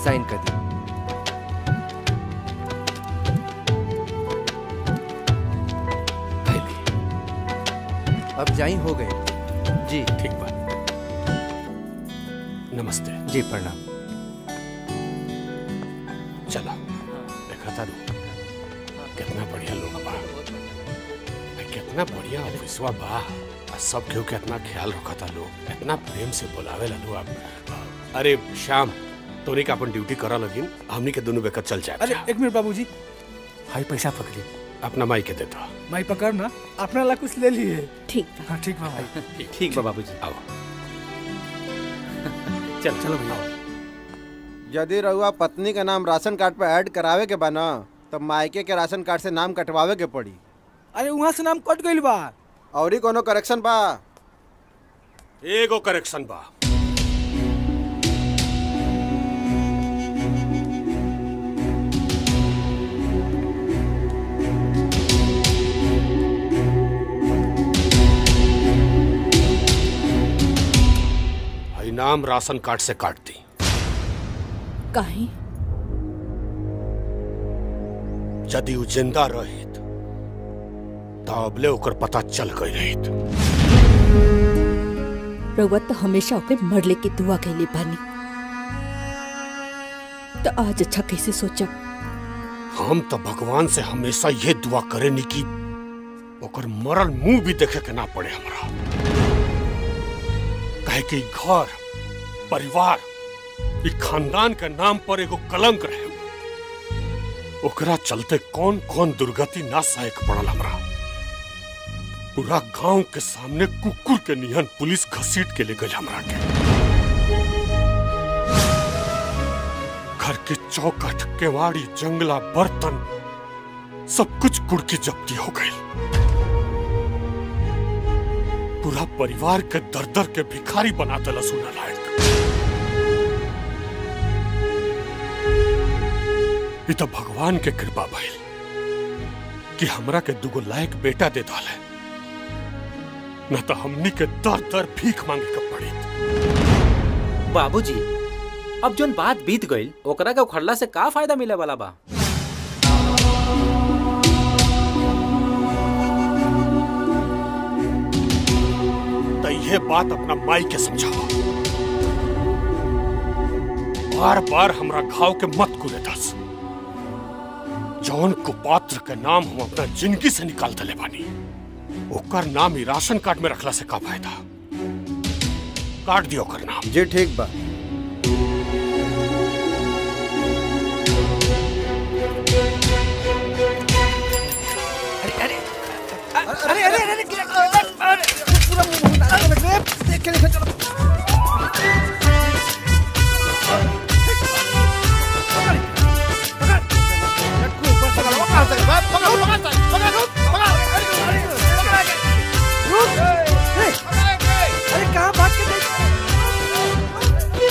Sign कर दी अब जाई हो गए जी ठीक बात नमस्ते जी प्रणाम चलो देखा था कितना बढ़िया लोग बा आ, कितना बढ़िया ऑफिसवा बा आ, सब केहू के इतना ख्याल रखा था लोग इतना प्रेम से बुलावे ला लोग आप अरे श्याम तोरी का अपन ड्यूटी करा लगिन हमनी के दोनों बेकर चल जाए अरे एक मिनट बाबूजी हाई पैसा पकड़ी अपना माई के देता माई पकड़ ना अपना ला कुछ ले लिए ठीक हाँ ठीक बा भाई ठीक बा बाबूजी आओ चल चलो भैया यदि रउआ पत्नी का नाम राशन कार्ड पे ऐड करावे के बा ना तब मायके के राशन कार्ड से नाम कटवावे के पड़ी अरे वहाँ से नाम कट गइल बा और कोनो करेक्शन बा एगो करेक्शन बा हई नाम राशन कार्ड से काट दी काहे यदि उ जिंदा रहित तबले ओकर पता चल गई रहित रउआ तो हमेशा ओके मरले की दुआ कैले बानी तो आज अच्छा कैसे सोचब हम तो भगवान से हमेशा ये दुआ करेनी कि ओकर मरल मुंह भी देखे के ना पड़े हमरा कहे कि ई घर परिवार ई खानदान के नाम पर एगो कलंक रहे ओकरा चलते कौन कौन दुर्गति ना सहे के पड़ल हमरा पूरा गांव के सामने कुकुर के निहन पुलिस घसीट के ले गई हमरा के घर के चौखट केवाड़ी जंगला बर्तन सब कुछ कुड़की जब्ती हो गई पूरा परिवार के दर दर के भिखारी बना दिला सुना लायक ई तो भगवान के कृपा भइल कि हमरा के दुगो लायक बेटा दे डाले न तो हमनी के दर दर भीख मांगे के पड़ी बाबूजी अब जोन बात बीत गईल ओकरा के उखड़ला से का फायदा मिले वाला बा तो ये बात अपना माई के समझावा बार बार हमरा घाव के मत कुले दस जौन कुपात्र के नाम हम अपना जिंदगी से निकाल दले बानी ओकर नाम ही राशन कार्ड में रखला से का फायदा काट दियो ओकर नाम जी ठीक बा अरे अरे अरे अरे अरे पूरा मुंह डाल के रख देख के लेके चलो अरे कहाँ भाग के देख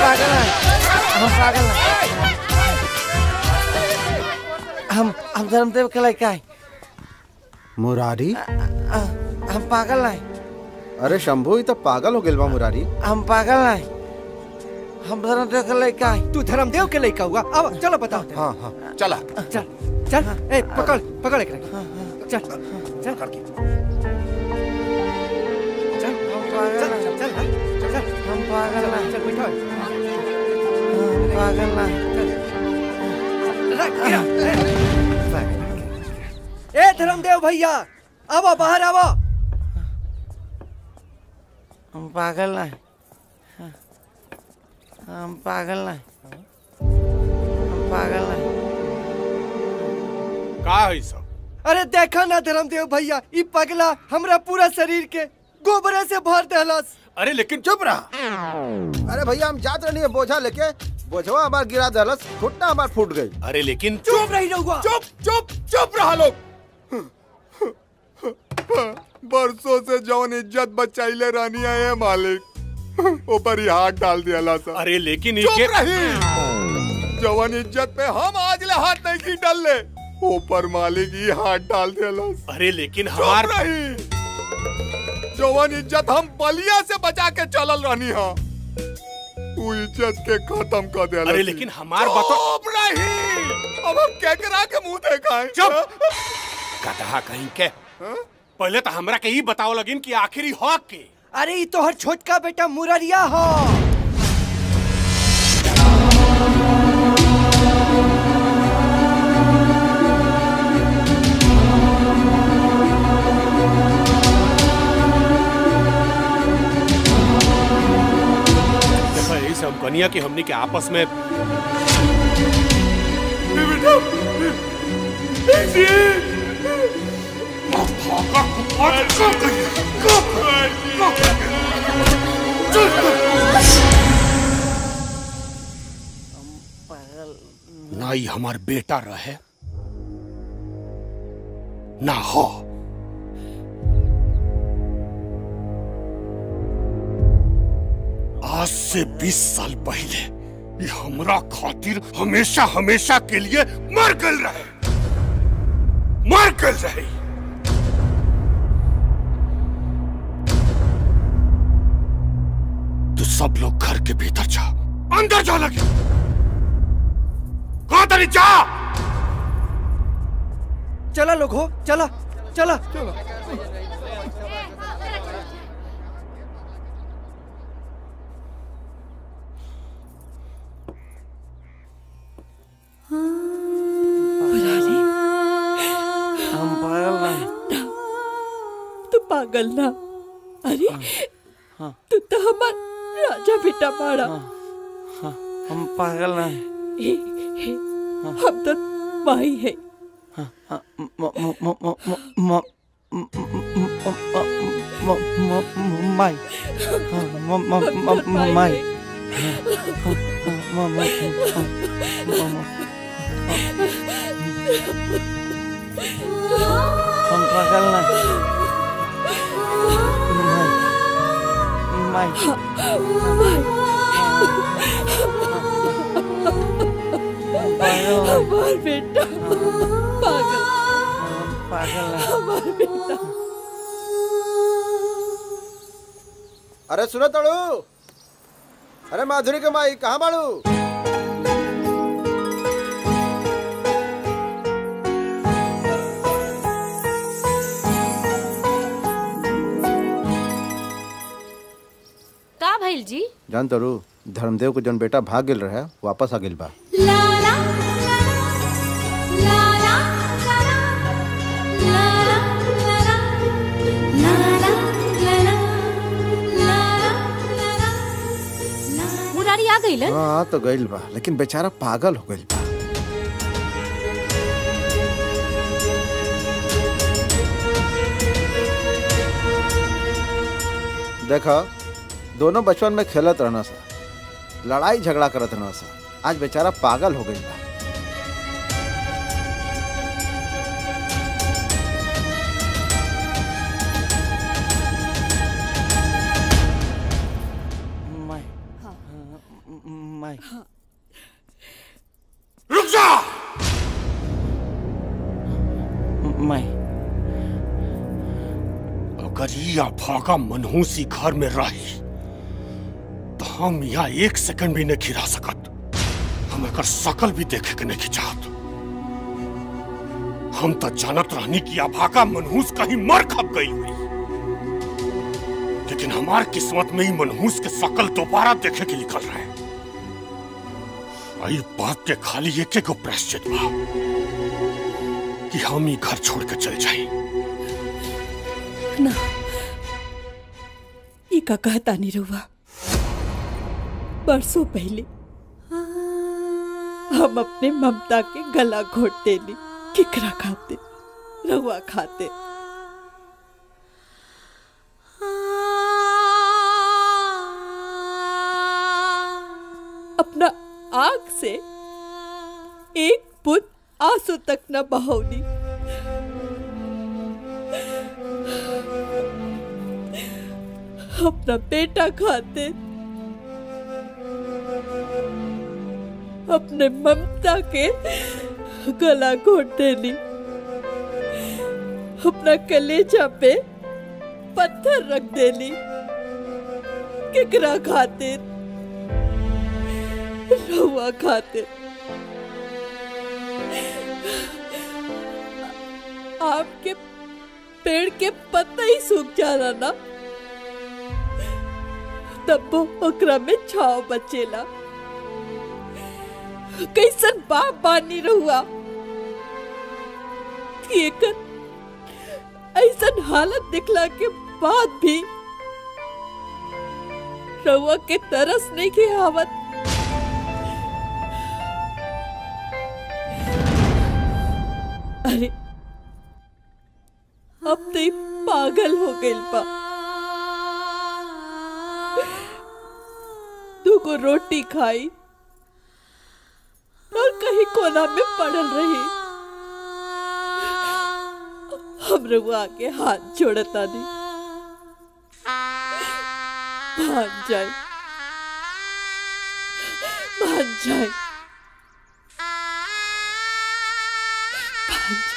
पागल हैं हम पागल हैं हम हम धर्मदेव के लड़का हैं मुरारी आ, हम पागल हैं अरे शंभू ये तो पागल हो गेल बा मुरारी हम पागल हैं हम धर्मदेव के लड़का हैं तू धर्मदेव के लड़का हुआ अब चलो बताओ हाँ हाँ चला चल चल ए पकड़ पकड़ एक चल चल हम चल पागल चल हैं चल चल चल हम पागल हैं चल बैठो हम पागल हैं रख गिरा ए धर्मदेव भैया आवो बाहर आवो हम पागल हैं हम पागल हैं हम पागल हैं का है सब अरे देखा ना धर्मदेव भैया ई पगला हमरा पूरा शरीर के गोबरे से भर देहलस अरे लेकिन चुप रहा अरे भैया हम जात रही बोझा लेके बोझवा हमार गिरा दलस घुटना हमार फूट गई अरे लेकिन चुप रही रहुआ चुप चुप चुप रहा लोग बरसों से जौन इज्जत बचाइले रानी है मालिक ऊपर ही हाथ डाल दिया सा अरे लेकिन चुप इके रही जवान इज्जत पे हम आज ले हाथ नहीं की डाल ले ऊपर मालिक ही हाथ डाल दिया अरे लेकिन चुप हमार रही जवान इज्जत हम बलिया से बचा के चलल रहनी हा तू इज्जत के खत्म कर दिया अरे लेकिन हमार बतो चुप रही अब हम केकरा के मुंह देखाएं चुप कहा कहीं के पहले तो हमरा के ही बताओ लगिन कि आखिरी हक के अरे ई तोहर छोटका बेटा मुररिया हो देखो यही सब कनिया की हमनी के आपस में ना ही हमार बेटा रहे ना हो आज से 20 साल पहले ये हमरा खातिर हमेशा हमेशा के लिए मर गल रहे मर गल रहे तो सब लोग घर के भीतर जा अंदर जा लगे कहा तरी जा चला लोग हो चला चला हम पागल हैं तू पागल ना अरे तू तो हमार राजा बेटा बाड़ा हम पागल हैं हे, हे, हम तो माई है म- म- म- म- म- म- म- म- म- म- म- माई म- म- म- म- माई म- म- म- म- हम पागल नहीं माई माई पागल नहीं हमार बेटा पागल पागल नहीं हमार बेटा अरे सुनो तड़ू अरे माधुरी के माई कहाँ बाड़ू का भइल जी जान तड़ू धर्मदेव को जन बेटा भाग गेल रहे वापस आ गेल बा मुरारी आ गइलन हाँ तो गइल बा लेकिन बेचारा पागल हो गइल बा देखो दोनों बचपन में खेलत रहना सा लड़ाई झगड़ा करत रहना सा आज बेचारा पागल हो गइल बा माई माई रुक जा माई अगर ये अभागा मनहूसी घर में रही तो हम यहाँ एक सेकंड भी नहीं खिरा सकत हम एकर शकल भी देखे के नहीं चाहत हम तो जानत रहनी कि अभागा मनहूस कहीं मर खप गई हुई लेकिन हमार किस्मत में ही मनहूस के शकल दोबारा देखे के निकल रहे आई बात के खाली एक एक प्रायश्चित बा कि हम ही घर छोड़ के चल जाए ना ई का कहता नहीं रहुआ बरसों पहले हम अपने ममता के गला घोट देली किकरा खाते रहुआ खाते अपना आग से एक बुत आंसू तक न बहौली अपना बेटा खाते अपने ममता के गला घोट देली अपना कलेजा पे पत्थर रख देली केकरा खाते रहुआ खाते आपके पेड़ के पत्ता ही सूख जा रहा ना तब वो ओकरा में छाव बचेला कैसन बाप बानी रहुआ कि एकर ऐसन हालत दिखला के बाद भी रहुआ के तरस नहीं के आवत अरे अब तो ई पागल हो गइल बा दूगो रोटी खाई और कहीं कोना में पड़ल रही हम रहुआ आगे हाथ जोड़ता नहीं मान जाए मान जाए मान जाए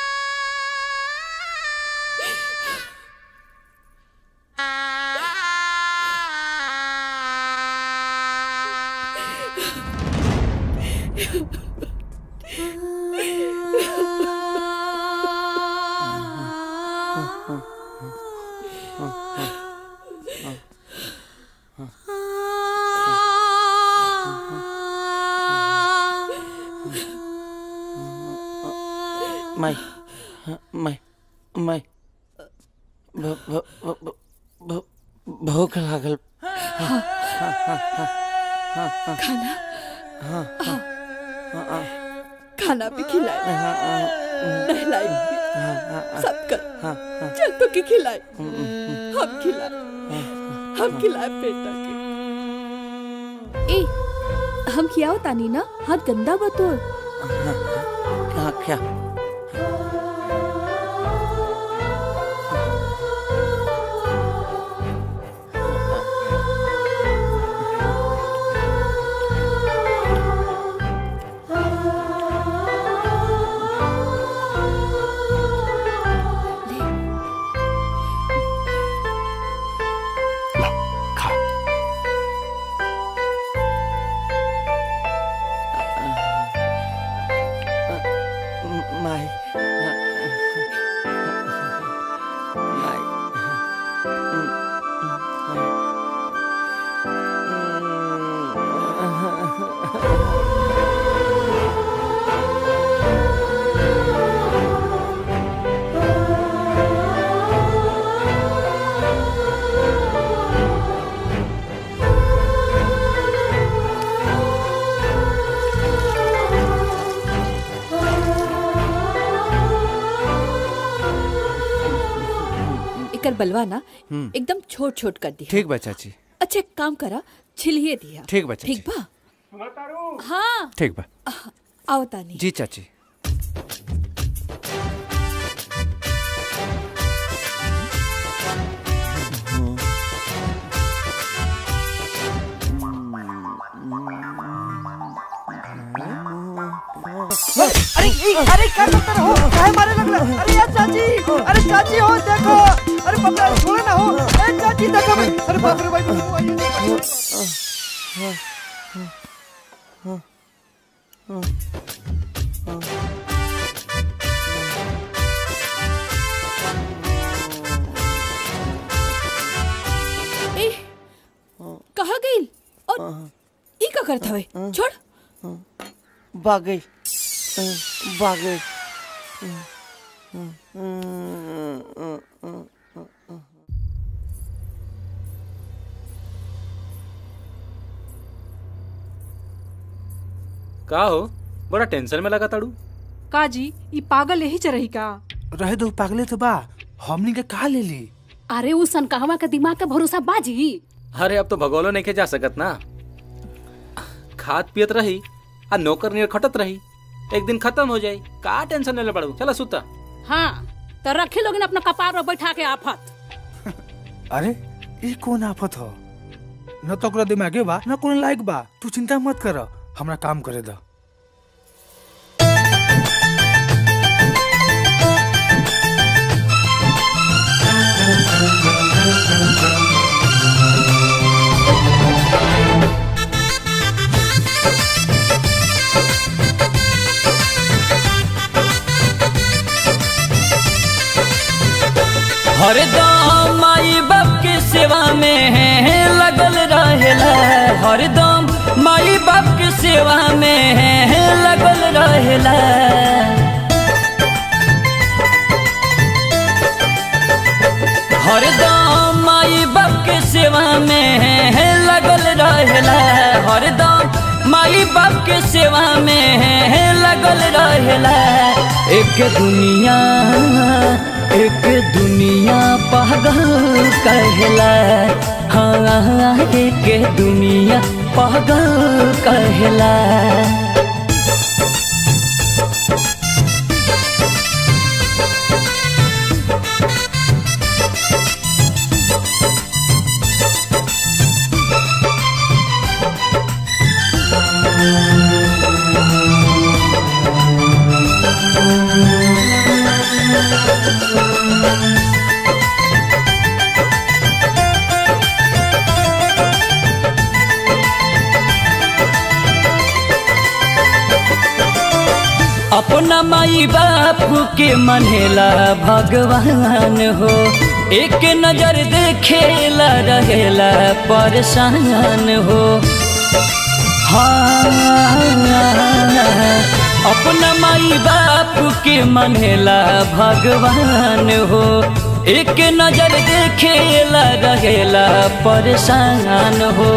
माई माई माई भ- भ- भ- भ- भ- भूख लागल खाना हाँ हाँ खाना भी खिलाए नहलाई भी सब कर चल तो की खिलाए हम खिलाए हम खिलाए बेटा के ए हम खियाओ तानी ना हाथ गंदा बतोर हाँ क्या खा माई माई एकर बलवा ना हम्म। एकदम छोट छोट कर दिया ठीक बा चाची अच्छा एक काम करा छिलिए दिया ठीक बा चाची ठीक बा हाँ ठीक बा आओ तानी जी चाची अरे ई, अरे क्या करते रहो काहे मारे लगला अरे यार चाची अरे चाची हो देखो अरे बाप रे छोड़े ना हो अरे चाची देखो भाई अरे बाप रे भाई वो आइए ए कहाँ गई और ई का करत हवे छोड़ भाग गई भाग गई का हो बड़ा टेंशन में लगा ताड़ू का जी ई पागल यही चरही का रहे दो पागले तो बा हमनी के कहा ले ली अरे उ सनकहवा के दिमाग का भरोसा बाजी अरे अब तो भगोलो नहीं के जा सकत ना खात पियत रही आ नौकर नियर खटत रही एक दिन खत्म हो जाई का टेंशन ले पड़ू चला सुता हाँ तो रखे लोग अपना कपार पर बैठा के आफत अरे ये कौन आफत हो न तो ओकरा दिमागे बा न कोनो लायक बा तू चिंता मत कर हमरा काम करे दा हरदम माई बाप के सेवा में लगल रहेला हरदम माई बाप के सेवा में लगल रहेला हरदम माई बाप के सेवा में लगल रहेला हरदम माई बाप के सेवा में लगल रहेला एक दुनिया एक दुनिया पागल कहला हाँ एक दुनिया पागल कहला अपना माई बाप के मनेला भगवान हो एक नजर देखेला रहेला परेशान हो हाँ अपना माई बाप के मनेला भगवान हो एक नजर देखेला रहेला परेशान हो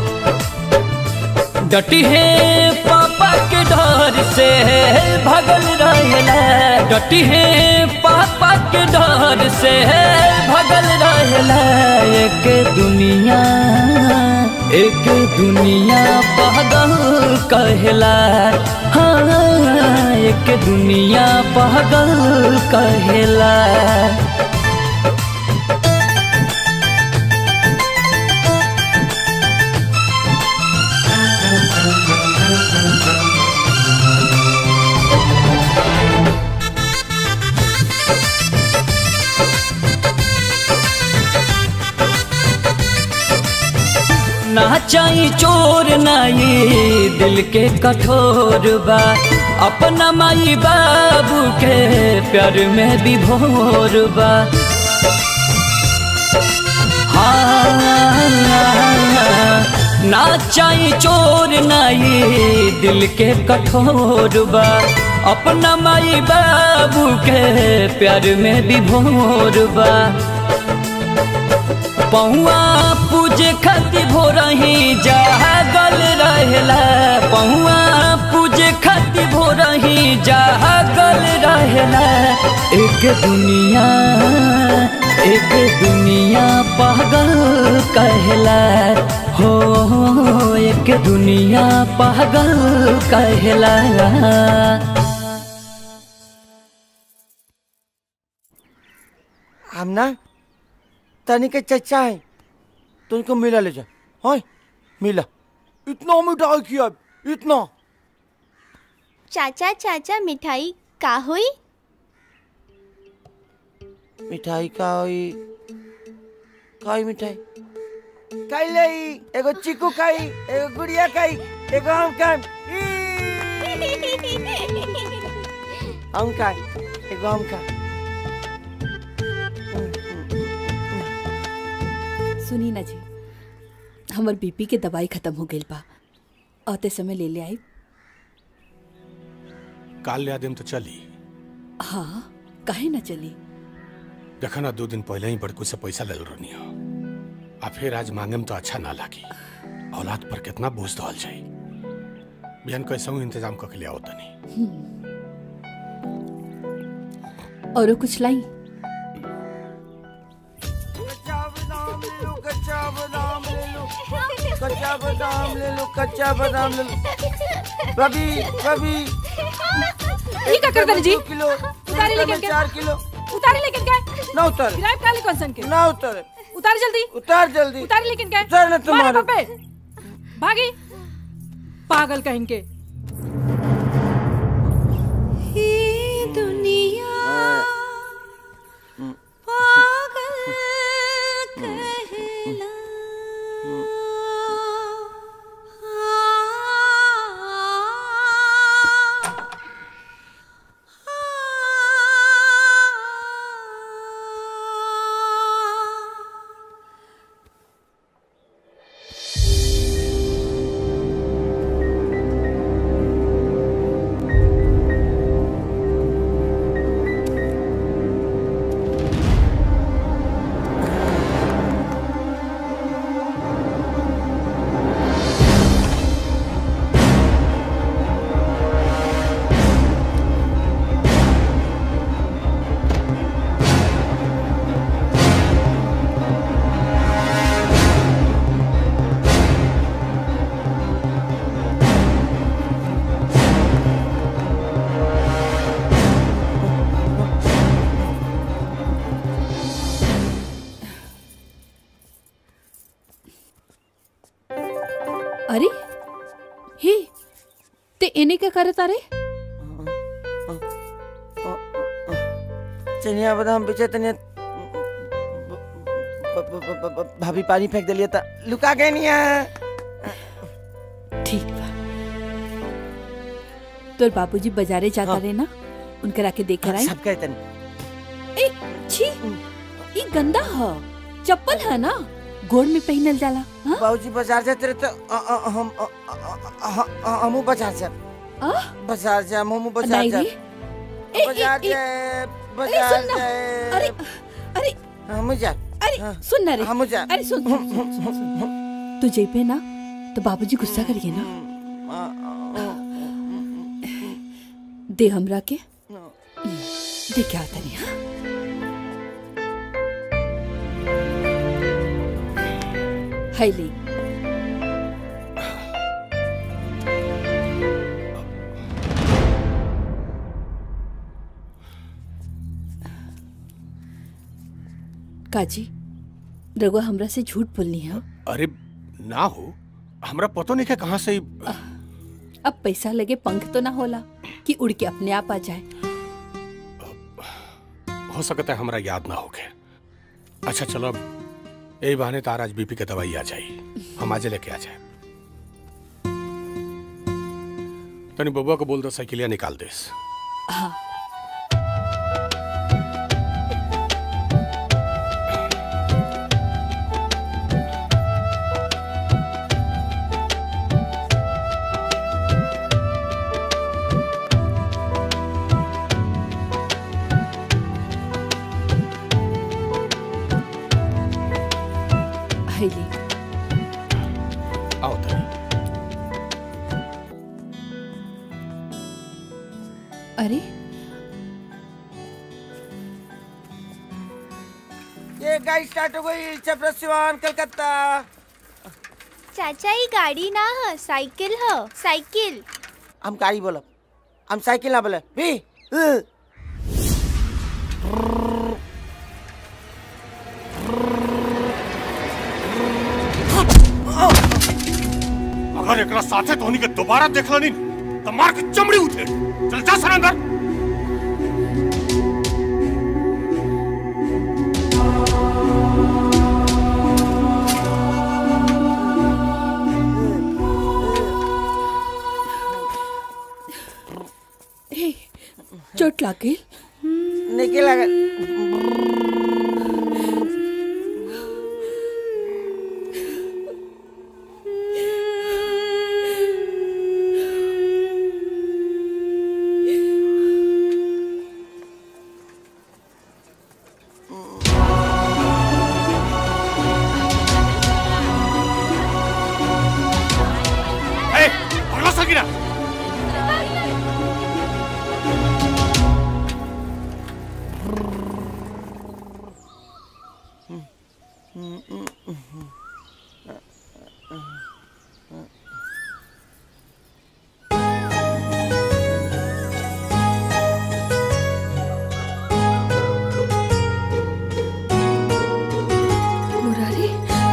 डटी है पापा के डर से भगल रहेला डटी है पापा के डर से भगल रहेला एक दुनिया एक दुनिया पागल कहला हाँ एक दुनिया पागल कहला ना चाही चोर नाई दिल के कठोर बा अपना माई बाबू के प्यार में विभोर बा हाँ ना चाही चोर नाई दिल के कठोर बा अपना माई बाबू के प्यार में विभोर बा पहुआ पूजे खातिर भोरही जागल रहेला पहुआ पूजे खातिर भोरही जागल रहेला एक दुनिया एक दुनिया पागल कहला हो एक दुनिया पागल कहला हम ना तनी के चचा है तुमको मिला ले जा हाँ मिला इतना मिठाई खिया इतना चाचा चाचा मिठाई का हुई मिठाई का होई काई मिठाई खाई लई एगो चीकू खाई एगो गुड़िया खाई एगो हम खाई हम खाई एगो हम खाई सुनी ना जी हमर बीपी के दवाई खत्म हो गई बा आते समय ले ले आई काल ले आदिम तो चली हाँ काहे ना चली देखा ना दो दिन पहले ही बड़कू से पैसा ले रहनी हो आ फिर आज मांगे में तो अच्छा ना लागी औलाद पर कितना बोझ दल जाई बिहान कैसे हूँ इंतजाम करके ले आओ तनी औरो कुछ लाई कच्चा बादाम ले लो कच्चा बादाम ले लो कच्चा बादाम ले लो कच्चा बादाम ले लो भाभी भाभी ये का कर दे जी किलो उतारे लेकिन के चार किलो उतारे लेकिन के ना उतर गिराए काली कौन के ना उतर उतार जल्दी उतार जल्दी उतारे लेकिन के उतार ना तुम्हारे। मारे बापे भागी पागल कहेंगे दुनिया अरे हे ते इन्हें क्या करत अरे चनिया बादाम बेचे तनिया ब- ब- ब- ब- भाभी पानी फेंक दिलिया था लुका गए नहीं है ठीक बा तोर बाबूजी बाजारे जाता रहे ना उनके राके देख कर आई सब कहे तनी ए छी ई गंदा ह चप्पल है ना गोड़ में पहनल जाला हाँ? बाबूजी बाजार जाते रहे तो अ- अ- हम अ- अ- अ- अ- हमू बाजार जा आ? बाजार जा हमू बाजार नहीं जा रे। ए, ए, बाजार ए, जाए अरे बाजार सुन ना जाए अरे अरे हम जा अरे सुन ना रे हम जा अरे सुन सुन, सुन, सुन, सुन। तू जेबे ना तो बाबूजी गुस्सा करिए ना दे हमरा के दे क्या तनी हाँ हाय ले काजी रघुआ हमरा से झूठ बोलनी है अरे ना हो हमरा पतो नहीं है कहाँ से ही- अब पैसा लगे पंख तो ना होला कि उड़ के अपने आप आ जाए हो सकता है हमरा याद ना हो गए अच्छा चलो अब यही बहाने तार आज बीपी के दवाई आ जाई हम आज लेके आ जाए तनी बबुआ को बोल दो साइकिलिया निकाल देस हाँ हाय ले आओ तनी अरे ये गाड़ी स्टार्ट हो गई छपरा सिवान कलकत्ता चाचा ये गाड़ी ना है साइकिल है साइकिल हम गाड़ी बोलब हम साइकिल ना बोले भी उ। अगर एकरा साथे धोनी के दोबारा देखला नहीं तो मार के चमड़ी उठे चल जा सर अंदर हे चोट लागे नहीं लगा ए भगला सकीना मुरारी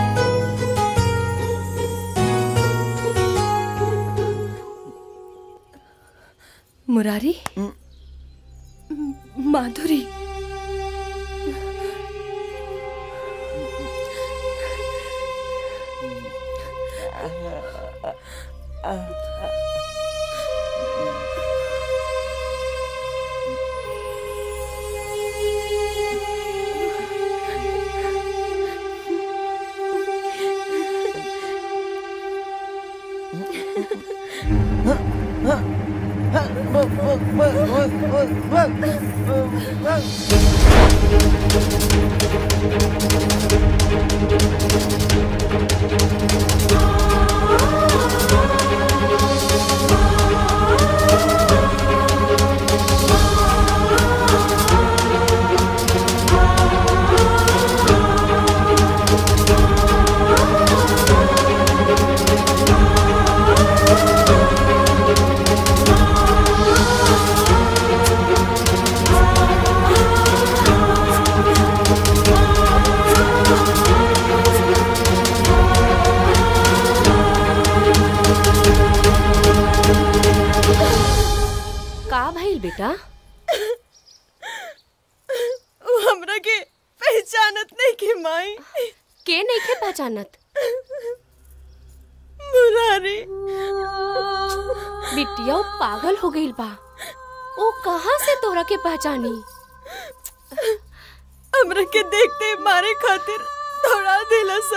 मुरारी माधुरी का भइल बेटा वो हमरा के पहचानत नहीं के माई के नहीं के पहचानत मुरारी बिटिया वो पागल हो गईल बा वो कहाँ से तोरा के पहचानी हमरा के देखते मारे खातिर दौड़ा देला सा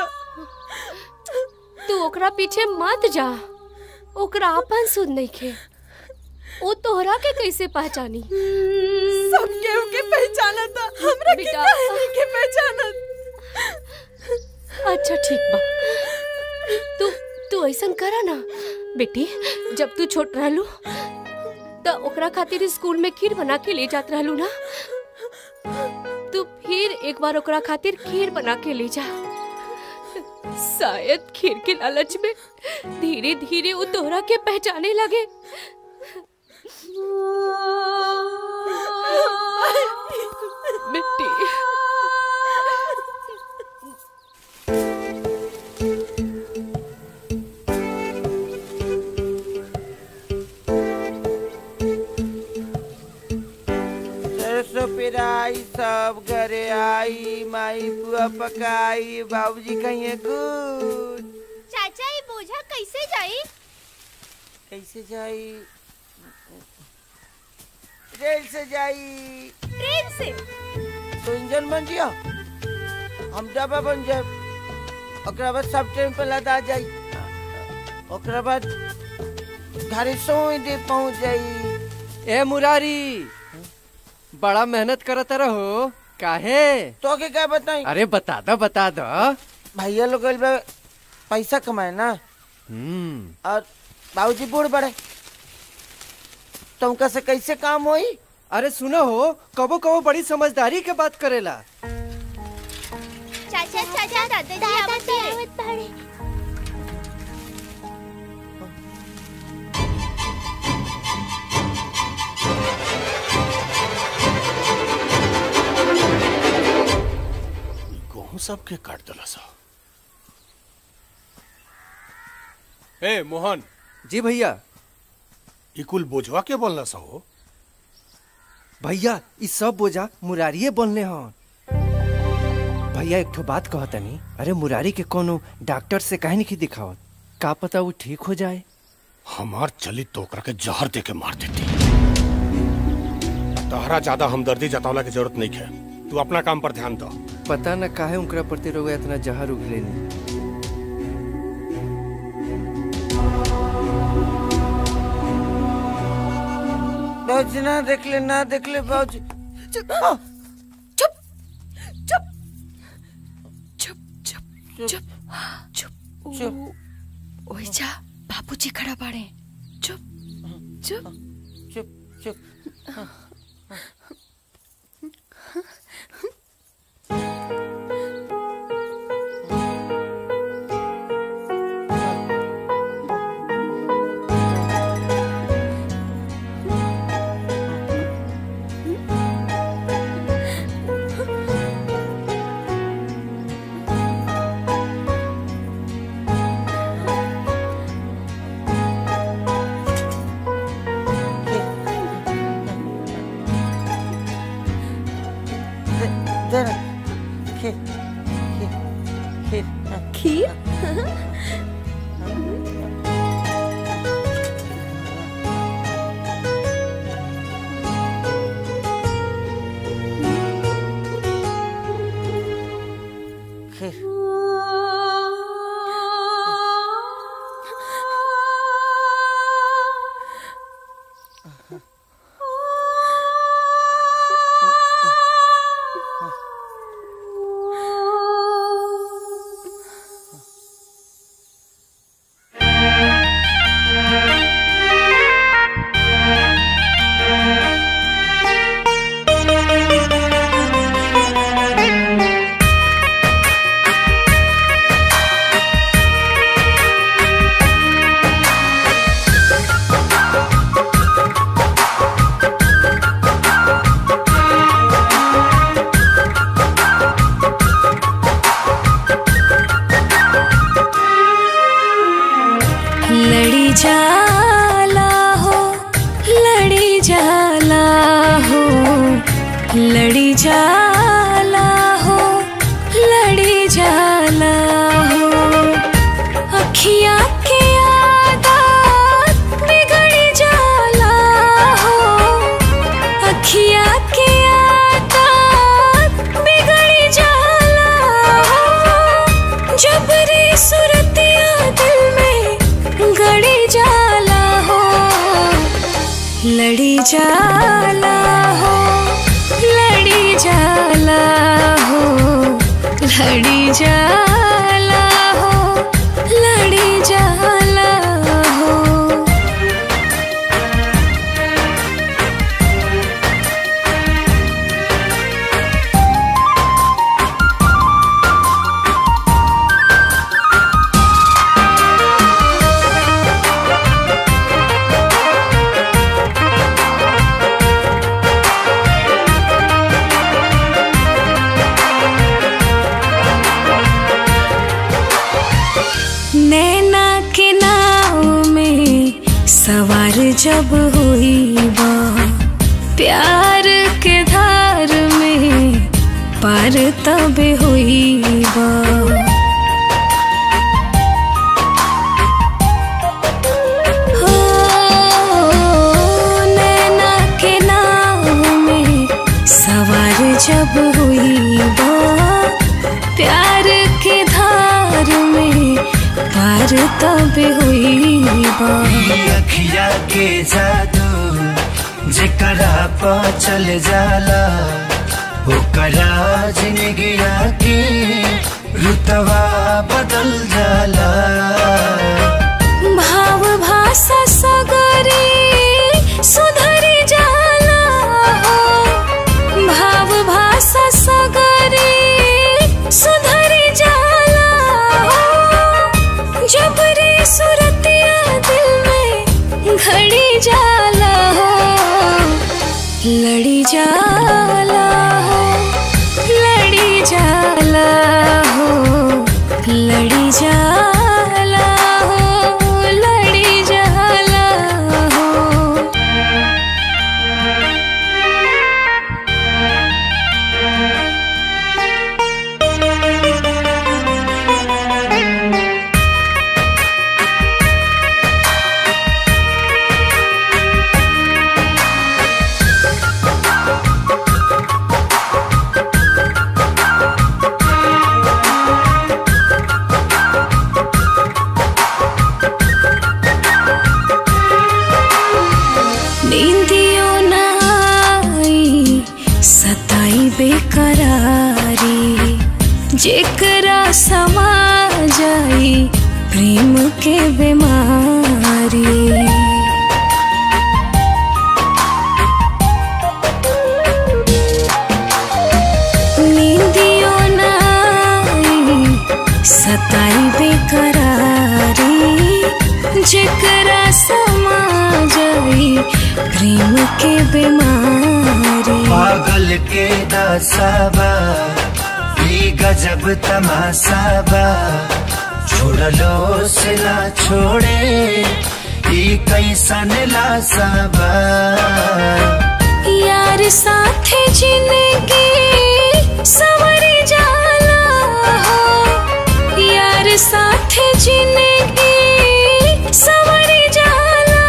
तू ओकरा पीछे मत जा ओकरा अपन सुध नहीं खे वो तोहरा के कैसे पहचानी सब केहू के पहचाना था हमरा के बेटा। काहे नहीं के पहचानत अच्छा ठीक बा तू तू ऐसा करा ना बेटी जब तू छोट रहलू तो ओकरा खातिर स्कूल में खीर बना के ले जात रहलू ना तू फिर एक बार ओकरा खातिर खीर बना के ले जा शायद खीर के लालच में धीरे धीरे वो तोहरा के पहचाने लगे बेटी सरसों पेराई सब घरे आई माई पुआ पकाई बाबूजी कहिए गुड चाचा ये बोझा कैसे जाई कैसे जाई रेल से जाई ट्रेन से तो इंजन बन जिया हम डब्बा बन जाए ओकरा बाद सब ट्रेन पे लदा जाई ओकरा बाद घरे सोई दे पहुंच जाई ए मुरारी बड़ा मेहनत करत रहो काहे तो के क्या बताई अरे बता दो बता दो भैया लोग गइल बा पैसा कमाए ना हम्म और बाबूजी बूढ़ बड़े तुमका से कैसे काम होई अरे सुनो हो कबो कबो बड़ी समझदारी के बात करेला चाचा चाचा दादाजी आवत बाड़े गेहूं सब के काट दिला सा ए मोहन जी भैया ई कुल बोझवा के बोलना सा हो भैया ई सब बोझा मुरारिये बोलने हन भैया एक ठो बात कहतनी अरे मुरारी के कोनो डॉक्टर से काहे नहीं दिखावत का पता वो ठीक हो जाए हमार चली तो ओकरा के जहर दे के मार देती तहरा ज्यादा हमदर्दी जतावला की जरूरत नहीं है तू अपना काम पर ध्यान दो पता न काहे उनकरा प्रति रोग इतना जहर उगले नहीं बाबूजी ना देख ले ना देख ले बाबूजी चुप चुप चुप चुप चुप चुप चुप चुप ओए जा बाबूजी खड़ा बाड़े चुप चुप चुप चुप जरा खीर खीर खीर खीर खीर लड़ी जाला हो लड़ी जाला हो लड़ी जाला हो लड़ी जाला हो अखियाँ के आदत बिगड़ जाला हो अखियाँ के आदत बिगड़ जाला हो जबरी सुरतिया दिल में गड़ी जाला हो लड़ी जाला हो लड़ी जाला हो लड़ी जाला हो लड़ी जाला हो नैना के नाव में सवार जब हुई बा प्यार के धार में पार तब हुई बा हो, नैना के नाव में सवार जब हुई बा प्यार के धार में पार तब हुई बा अखिया के जादू जेकरा पा चल जाला ओकरा जिंदगिया के रुतवा बदल जाला भाव भाषा सगरी सुधरी जाला हो भाव भाषा सगरी सुधरी जाला हो जबरी सुरतिया दिल में घड़ी जाला हो लड़ी जाला हो लड़ी जाला हो लड़ी जाला हो प्रेम के बीमारी पागल के दासाबा ई गजब तमासाबा छोड़लो से ना छोड़े ई कैसन लासाबा यार साथे जिंदगी सवर जाला हो यार साथे जिंदगी सवर जाला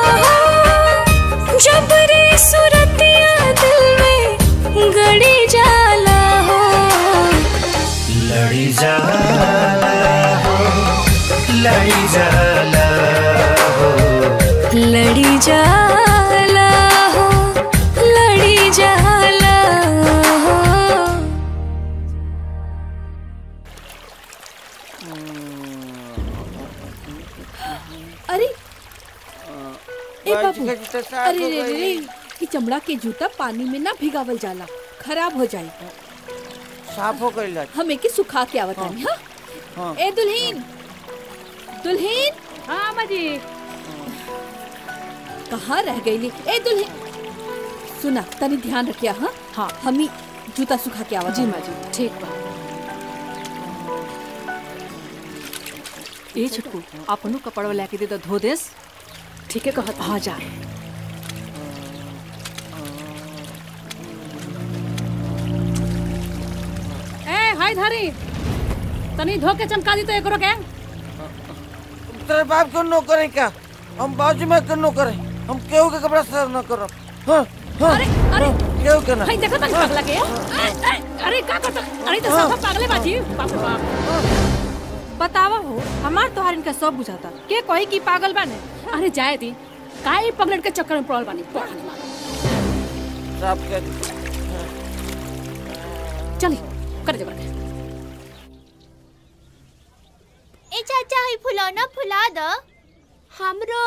हो जब रे सुरतिया दिल में गड़ी जाला हो लड़ी जाला हो लड़ी जाला हो लड़ी जाला हो लड़ी जाला हो अरे ए बाबू बच गई तो साफ अरे हो रे रे गई। ये चमड़ा के जूता पानी में ना भिगावल जाला खराब हो जाई साफ हो गई हम एके सुखा के आवत हनी हां हाँ। ए दुल्हीन दुल्हीन हाँ अम्मा जी कहाँ रह गईली ए दुल्हीन सुना तनी ध्यान रखिया हाँ हाँ हम ही जूता सुखा के आवत जी हनी। माँ जी ठीक बा ए छोटकू अपनो कपड़वा लेके दे दो धो देस ठीक है कहत हाँ जा ए हाय धारी तनी धो के चमका दी तो एकरो के तेरे बाप को नो करे क्या हम बाजू में कर नो करे हम केहू के कपड़ा साफ न करो हाँ हाँ अरे अरे केहू के ना हाय देखो तनी पगला के ए, ए, अरे का करता अरे तो सब पागले बाजी बाप रे बाप बतावा हो हमार तोहार इनका सब बुझाता के कही कि पागल बाने अरे जाए दी काहे पगलट के चक्कर में पड़ल बानी पढ़ साफ कर चली कर दे बरके ए चाचा ही फुलौना फुला द हमरो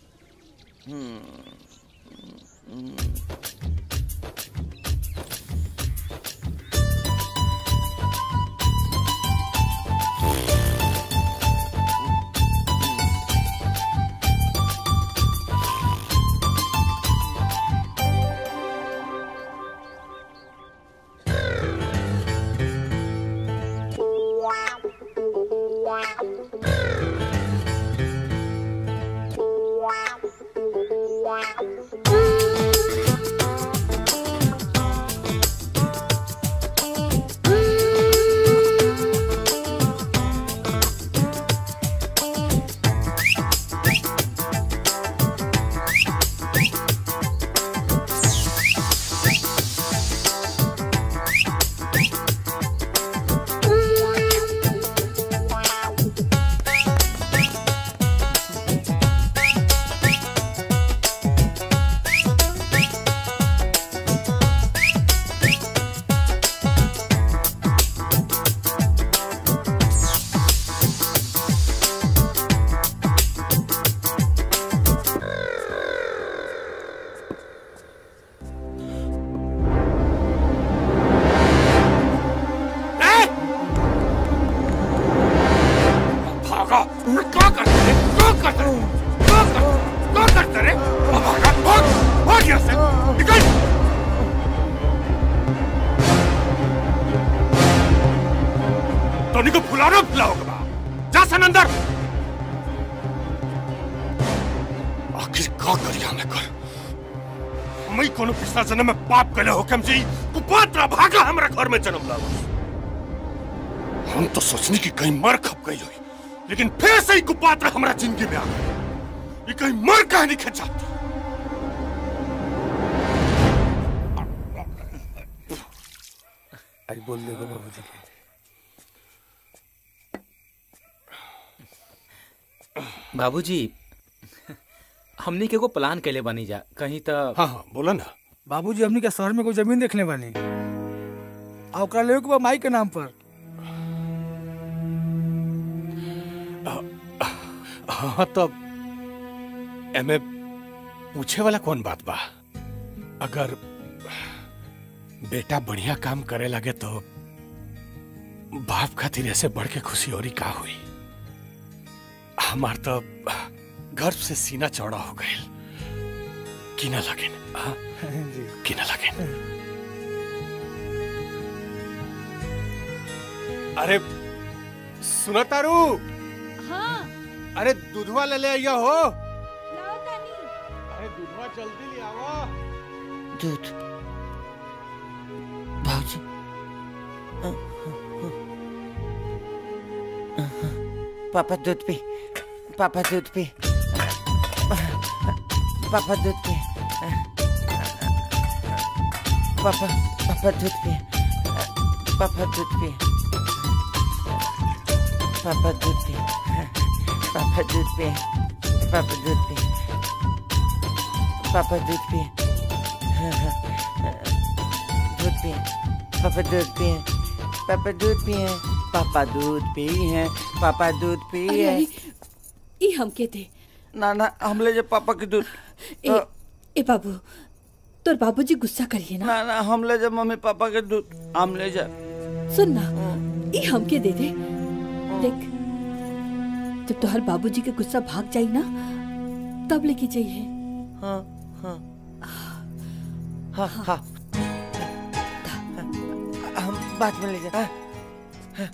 भागा क्या करते रे क्या करते रे क्या करते क्या करते रे भागा भाग भाग यहाँ से निकल टोनी को फुलाना फुलाओगे जा सन अंदर आखिर का करिया मैं कर मैं कोनो पिछला जन्म में पाप कले हुकम जी कुपात्र भागा हमरा घर में जन्म लावा हम तो सोचने की कहीं मर खप गई हुई लेकिन फिर से ही कुपात्र हमारा जिंदगी में आ गए ये कहीं मर कहीं नहीं खच जाती आज बोल देगा बाबूजी के बाबूजी हमनी के एगो प्लान कैले बनी जा कहीं तो हाँ हाँ बोला ना बाबूजी हमनी के शहर में कोई जमीन देखले बानी आ ओकरा लेवे के बा माई के नाम पर हाँ तो एमे पूछे वाला कौन बात बा अगर बेटा बढ़िया काम करे लगे तो बाप खातिर ऐसे बढ़ के खुशी और का हुई हमार तो गर्व से सीना चौड़ा हो गए किना लगिन हाँ? किना लगिन अरे सुना तारू हाँ अरे दूधवा ले ले आइया हो लाओ तानी अरे दूधवा जल्दी ले आवा दूध भाजी पापा दूध पी पापा दूध पी पापा दूध पी पापा पापा दूध पी पापा दूध पी पापा दूध पी पापा दूध पी पापा दूध पी पापा दूध पी दूध पी पापा दूध पी पापा दूध पी पापा दूध पी है पापा दूध पी अरे है अरे ई हमके दे ना ना हम ले जा पापा के दूध ए ए बाबू तोर बाबूजी गुस्सा करिए ना ना ना हम ले जा मम्मी पापा के दूध हम ले जा सुन ना ई हमके दे दे देख जब तोहर बाबूजी के गुस्सा भाग जाई ना तब लेके जाइए हाँ हाँ हाँ हाँ हम बाद में ले जा हाँ, हाँ।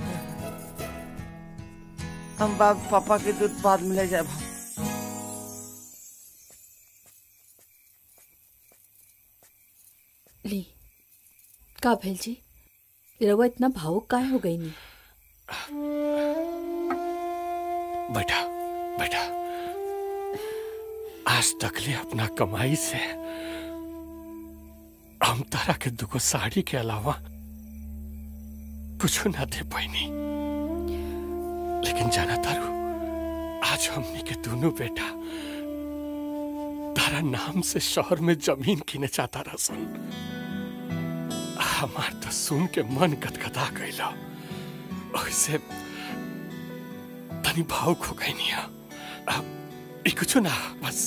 हम बाप पापा के दूध बाद में ले जाए ली का भेल जी रवा इतना भावुक काहे हो गई नी बेटा बेटा आज तक ले अपना कमाई से हम तारा के दुगो साड़ी के अलावा कुछ ना दे पैनी लेकिन जाना तारू आज हमने के दोनों बेटा तारा नाम से शहर में जमीन किने चाहता रसन हमार तो सुन के मन कतकता गईला वैसे तनी भावुक हो गई नहीं ई कुछ ना बस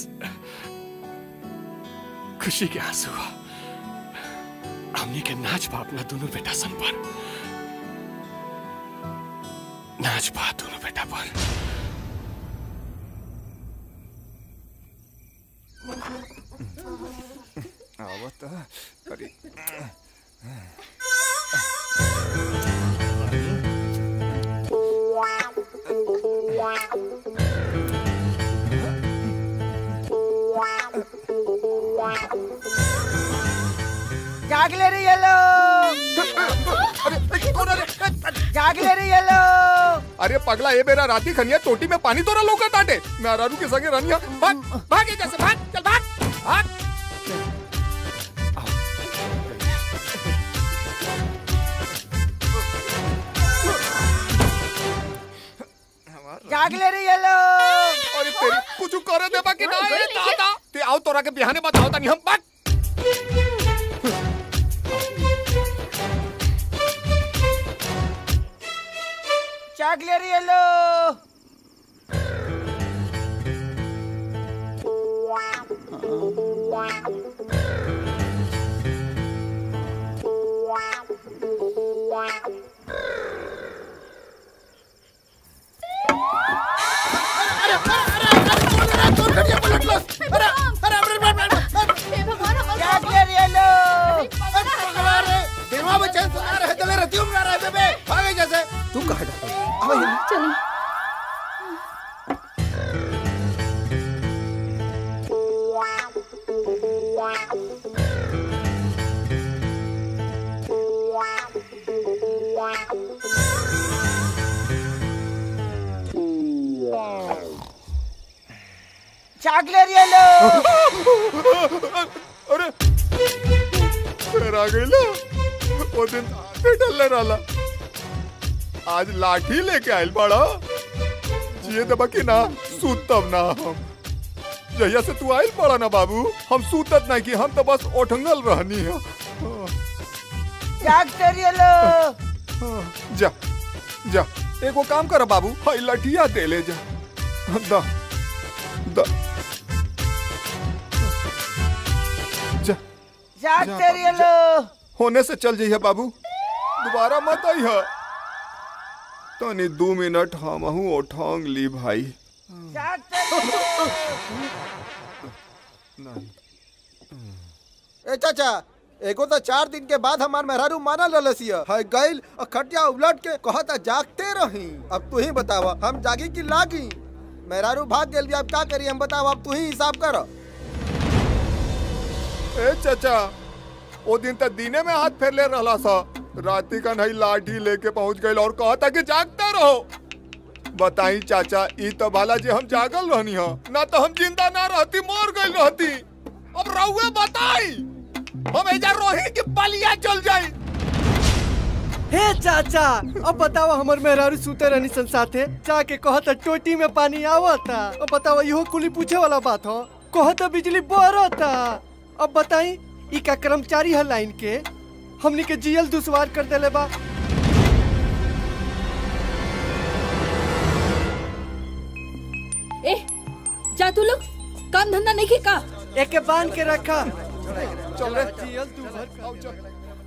खुशी के आंसू हुआ हमने के नाच बा अपना दोनों बेटा सन पर नाच बा दोनों बेटा पर आवत अरे जाग ले रही है लोग जाग ले रही है लोग अरे पगला ये मेरा राती खनिया टोटी में पानी तोरा लौका टाटे मैं अरारू के संगे रनिया भाग भाग ये जैसे भाग चल भाग भाग जाग ले रही है लोग अरे तेरी कुछ करे दे बाकी ना ये दादा ते आओ तोरा के बिहाने बताओ तनी हम भाग जाग ले रही है लोग जाग ले रही है लोग देवा बच्चे सुना रहे चले रहती हूँ रहे बेबे भागे जैसे तू कहाँ जाता चलो जाग ले रही है लोग अरे फिर आ गई ला वो दिन आते डलने रहा आज लाठी लेके आयल बड़ा जिए दबा की ना सूतब ना हम जहिया से तू आयल पड़ा ना बाबू हम सूतत नहीं कि हम तो बस ओठंगल रहनी है जाग ले रही है लोग जा जा एगो काम कर बाबू हाई लठिया दे ले जा दा दा जा जाग जा ले रही है बाबू, जा। लोग होने से चल जाइए बाबू दोबारा मत आई है तनी दो मिनट हम हूँ ओठांग ली भाई जाग ले रही है लोग नहीं ए चाचा एगो तो चार दिन के बाद हमार मेहरारू माना ललसिया है गइल और खटिया उलट के कहता जागते रही अब तू ही बतावा हम जागी कि लागी मेहरारू भाग गेल भी अब का करी हम बतावा अब तू ही हिसाब कर ए चाचा ओ दिन तक दिने में हाथ फेर ले रहा सा राती का नहीं लाठी लेके पहुंच गई और कहता कि जागते रहो बताई चाचा ई तो भाला जी हम जागल रहनी हो ना तो हम जिंदा ना रहती मर गई रहती अब रहुए बताई हम एजा रोही की बलिया चल जाई हे चाचा अब बताओ हमर मेहरारू सुते रहनी सन साथे जाके कहत टोटी में पानी आवता अब बताओ इहो कुली पूछे वाला बात हो कहत बिजली बरता अब बताई ई का कर्मचारी है लाइन के हमनी के जियल दुश्वार कर देले बा ए जा तू लोग काम धंधा नहीं का एके बांध के रखा चल रे जियल तू भर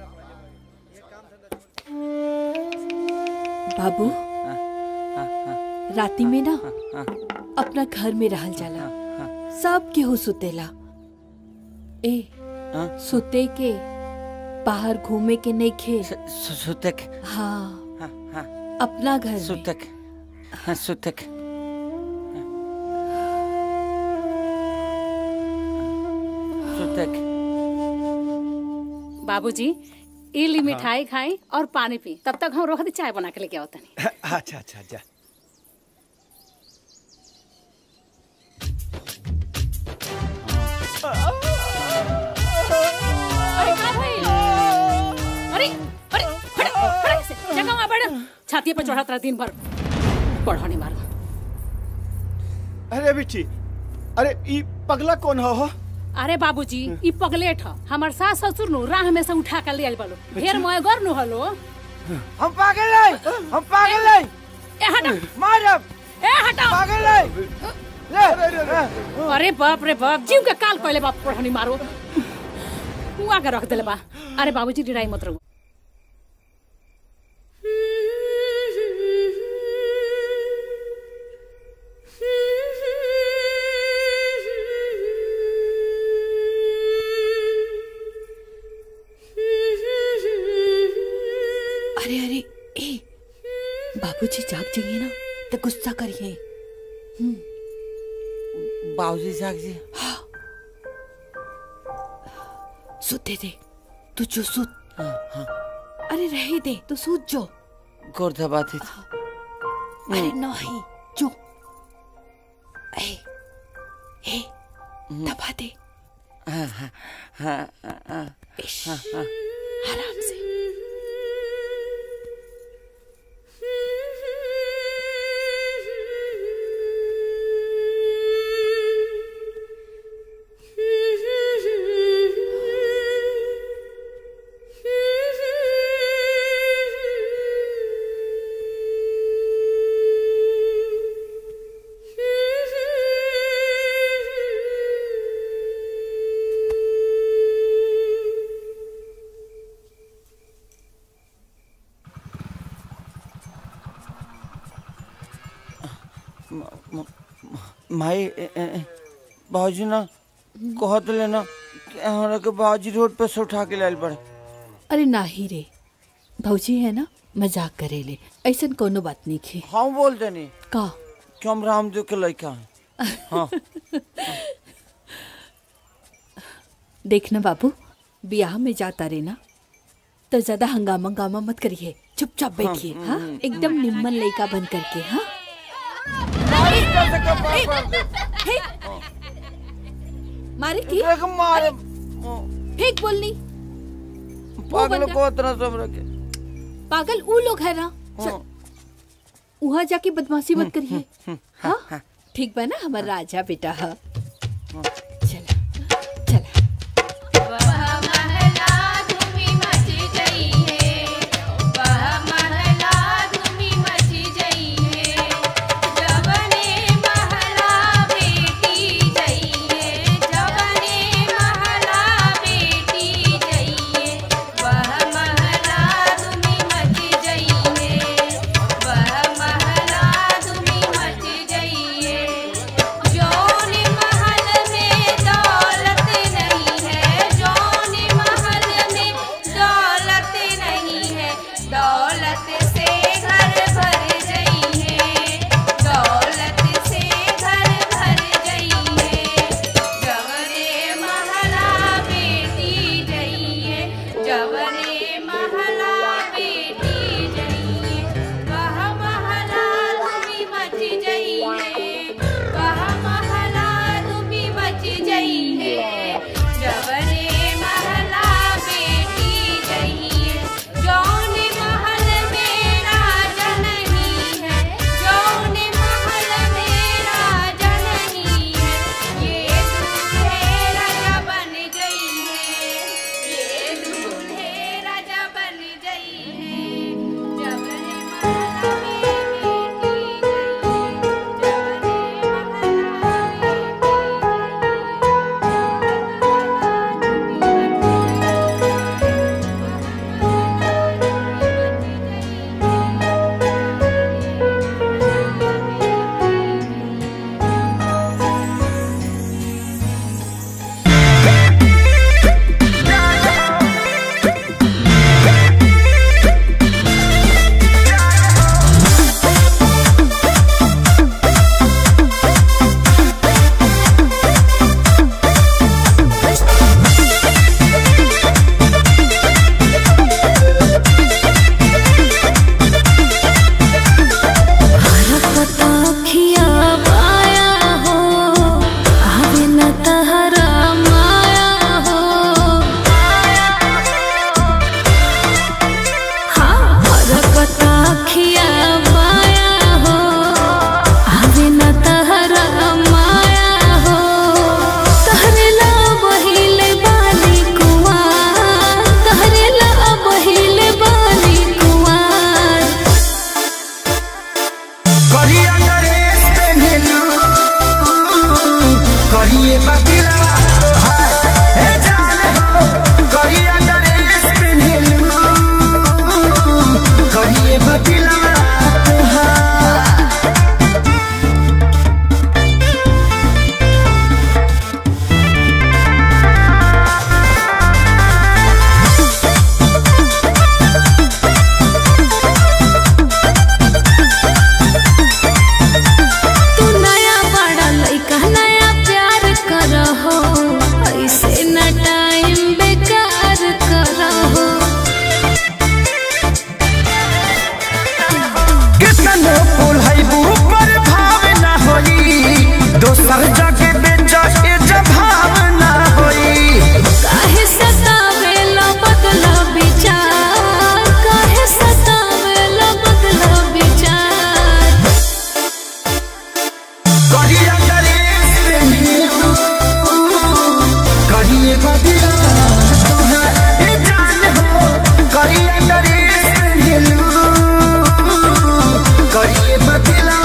बाबू राती में ना अपना घर में रहल जाला सब केहू सुतेला ए सुते के बाहर घूमे के नहीं खे सुतक हाँ अपना घर में सुतक हाँ सुतक सुतक बाबूजी ई ली मिठाई खाई और पानी पी तब तक हम रोहती चाय बना के लेके आओ तनी अच्छा अच्छा जा अरे का भइल अरे अरे फड़ फड़ ऐसे जगह वहां बैठ छाती पे चढ़ा रहा दिन भर पढ़ाने मारो अरे बिट्टी अरे ई पगला कौन हो हो अरे बाबूजी ई पगलेट ह हमर सास ससुर नु राह में से उठा के ले आइल बालो ढेर मोय गर नु हलो हम पागल नहीं हम पागल नहीं ए हटा मारब ए हटा पागल नहीं ले अरे बाप रे बाप जीव के काल पहले बाप पढ़ानी मारो हुआ के रख देले बा अरे बाबूजी डिराई मत रहो अरे अरे ए बाबूजी जाग जाइए ना तो गुस्सा करिए बाबूजी जाग जी सुते दे तू जो सुत अरे रहे दे तू सूत जो गोर दबाती अरे नहीं जो ए ए दबा दे हाँ हाँ हाँ हाँ इश, हाँ हाँ आराम से माई बाबूजी ना कहत लेना कि हमरा के बाबूजी रोड पे से उठा के लाइल पड़े अरे नाही रे भौजी है ना मजाक करेले ऐसन कोनो बात नहीं खे हम बोल देनी का कि हम रामदेव के लड़का हैं हाँ देखना बाबू ब्याह में जाता रे ना तो ज्यादा हंगामा हंगामा मत करिए चुपचाप बैठिए हाँ, हाँ हम्म, एकदम निम्मन लड़का बन करके हाँ हे, मारे की मारे फेंक बोलनी पागल को इतना सब रखे पागल ऊ लोग है ना वहाँ जाके बदमाशी मत करिए हाँ ठीक बा ना हमारा राजा बेटा है जौन महल में करिए बतिलवा हे जान हो करिए ड्रेस पेन्हलू करिए बतिलवा तू नया बड़ा लइका नया प्यार करहो ऐसे न टाइम बेकार करहो कितनो फूल है ऊपर भाव ना होई दोसर जगह बेचा के जब भाव ना होई काहे सतावेला बदला विचार काहे सतावेला बदला विचार करिए ड्रेस पेन्हलू करिए बदिला हे जान हो करिए ड्रेस पेन्हलू करिए बदिला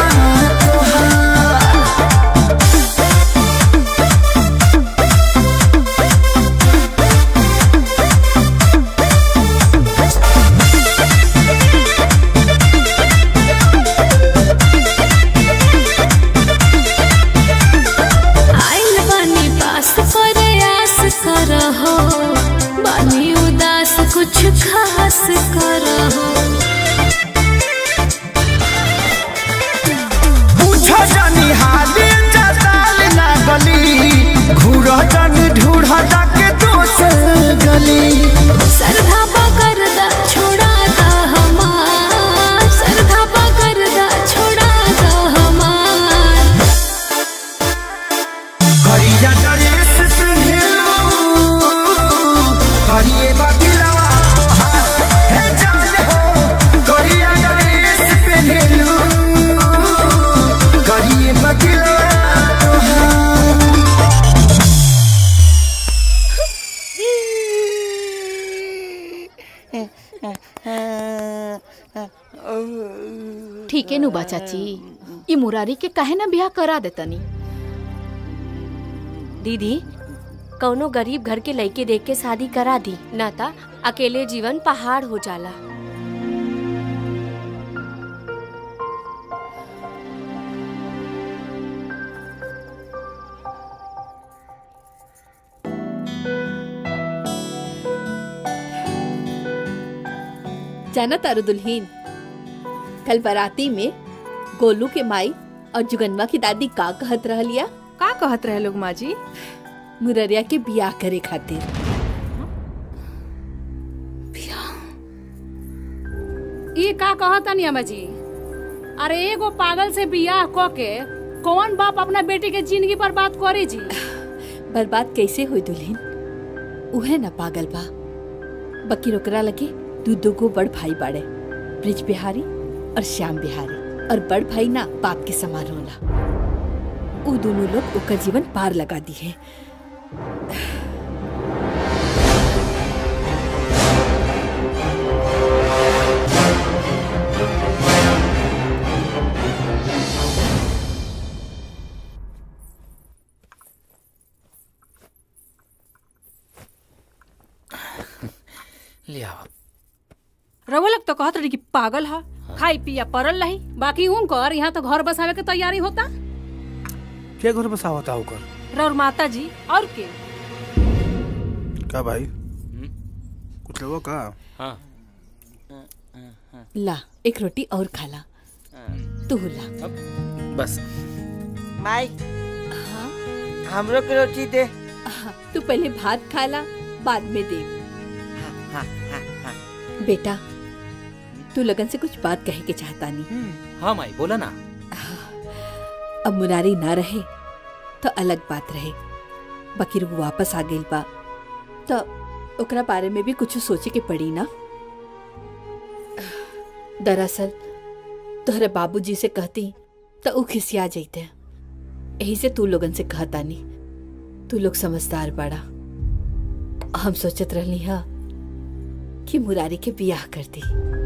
आइल बानी पास प्रयास करहो बानी उदास कुछ खास करहो पूछो जानी हाली जताल ना गली घूरो जानी ढूढ़ा जाके दोसर गली सरधा पकड़ दा छोड़ा दा हमार सरधा पकड़ दा छोड़ा दा हमार करिया ड्रेस पेन्हलू करिए बदलवा हे जान हो करिया ड्रेस पेन्हलू करिए बदलवा ठीक है नुबा चाची ये मुरारी के काहे ना ब्याह करा देतनी दीदी कौनो गरीब घर के लड़के देख के शादी करा दी ना ता अकेले जीवन पहाड़ हो जाला जाना तारू दुल्हीन कल बाराती में गोलू के माई और जुगनवा की दादी का कहत रहलिया का कहत रहे लोग माँ जी मुररिया के बियाह करे खातिर ये का कहतनी अम्मा जी अरे एगो पागल से बियाह क के कौन बाप अपना बेटी के जिंदगी पर बात करे जी बर्बाद कैसे हुई दुल्हीन उहे न पागल बा बकी ओकरा लगे दू दू गो बड़ भाई बाड़े ब्रिज बिहारी और श्याम बिहारी और बड़ भाई ना बाप के समान होला उ दोनों लोग ओकर जीवन पार लगा दी है ले आओ रउआ लोग तो कहत रही कि पागल है खाई पिया परल रही बाकी उनकर यहाँ तो घर बसावे के तैयारी होता क्या घर बसावता होकर रउर माता जी और के का भाई कुछ लोगों का हाँ ला एक रोटी और खाला तू ला बस माई हमरो के रोटी दे तू पहले भात खाला बाद में दे हाँ, हाँ, हाँ। बेटा तू लगन से कुछ बात कहे के चाहता नहीं हाँ माई बोला ना अब मुरारी ना रहे तो अलग बात रहे बकीर वो वापस आ गई बा तो ओकरा बारे में भी कुछ सोचे के पड़ी ना दरअसल तोहरे बाबूजी से कहती तो ऊ खिसिया जैते यही से तू लोगन से कहता नहीं तू लोग समझदार बड़ा हम सोचत रहनी हा कि मुरारी के बियाह कर दी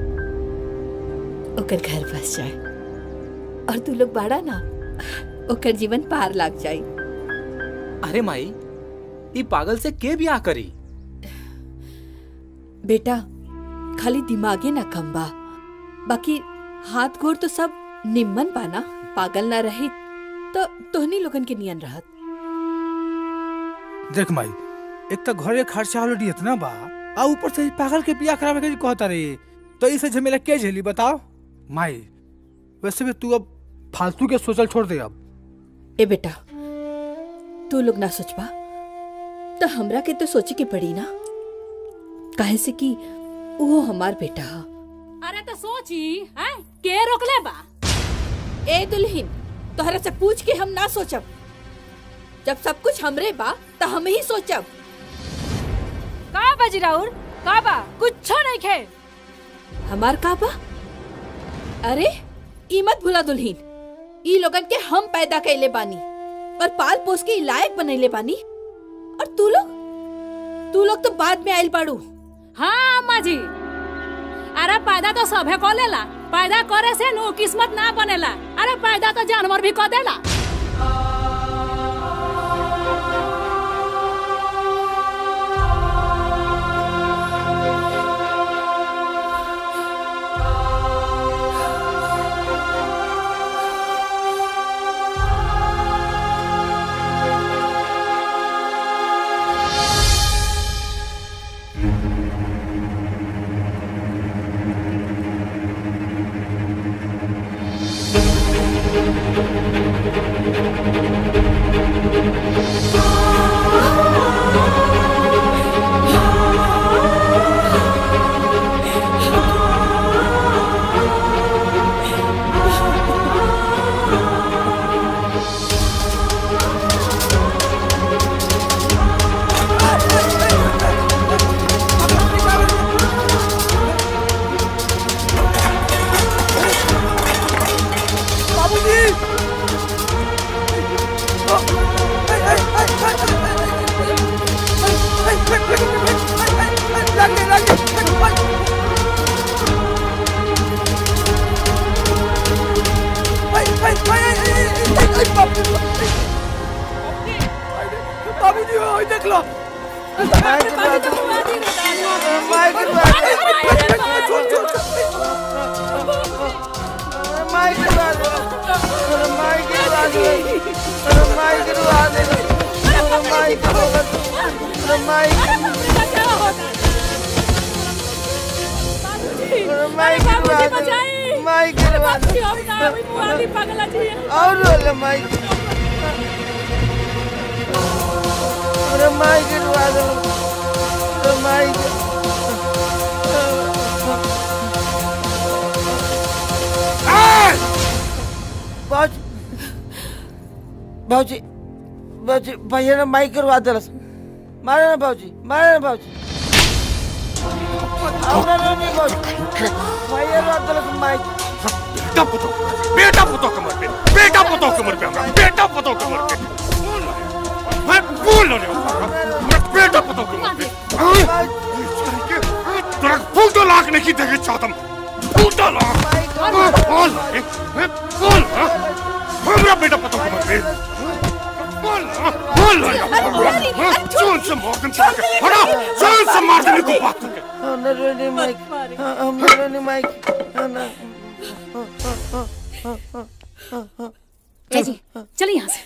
ओकर घर बस जाए और तू लोग बाड़ा ना ओकर जीवन पार लाग जाए अरे माई ई पागल से के बियाह करी बेटा खाली दिमागे ना कम बा बाकी हाथ गोर तो सब निम्मन बाना पागल ना रही तो तोहनी लोगन के नियन रहत देख माई एक तो घरे खर्चा ऑलरेडी इतना बा आ ऊपर से ई पागल के बियाह करावे के कहता रे तो इसे झमेला के झेली बताओ माई वैसे भी तू अब फालतू के सोचल छोड़ दे अब ए बेटा तू लोग ना सोचबा तो हमरा के तो सोचे के पड़ी ना काहे से कि वो हमार बेटा हा अरे तो सोची हैं के रोकले बा ए दुल्हीन तोहरा से पूछ के हम ना सोचब जब सब कुछ हमरे बा तो हम ही सोचब का बाजी राउर का बा कुछ नहीं खे हमार का बा अरे ई मत भूला दुल्हीन ई लोगन के हम पैदा कैले बानी और पाल पोस के ई लायक बनैले बानी और तू लोग तू लोग तो बाद में आइल बाड़ू हाँ अम्मा जी अरे पैदा तो सभे को लेला पैदा करे से नु किस्मत ना बनेला अरे पैदा तो जानवर भी को देला बाबूजी बाबूजी ओए देख लो और रोले माई अरे माई गिरवा दो अरे माई बाजी बाजी बाजी भैया ने माई गिरवा दिलस मारे ना बाबूजी मारे ना बाबूजी औना नहीं बाबूजी भैया ने दिलस माई बेटा पुतो बेटा पुतो कमर पे बेटा पुतो कमर पे हमरा बेटा पुतो कमर पे मैं बोल रहा हूं मैं बेटा पुतो कमर पे तेरा फूटो लाख नहीं देखे चाहता फूटो लाख बोल मैं बोल हमरा बेटा पुतो कमर पे बोल बोल जोन से मौकन से हटा जोन से मार देने को बात करके हम रोने माइक हम रोने माइक ना जी चलिए यहाँ से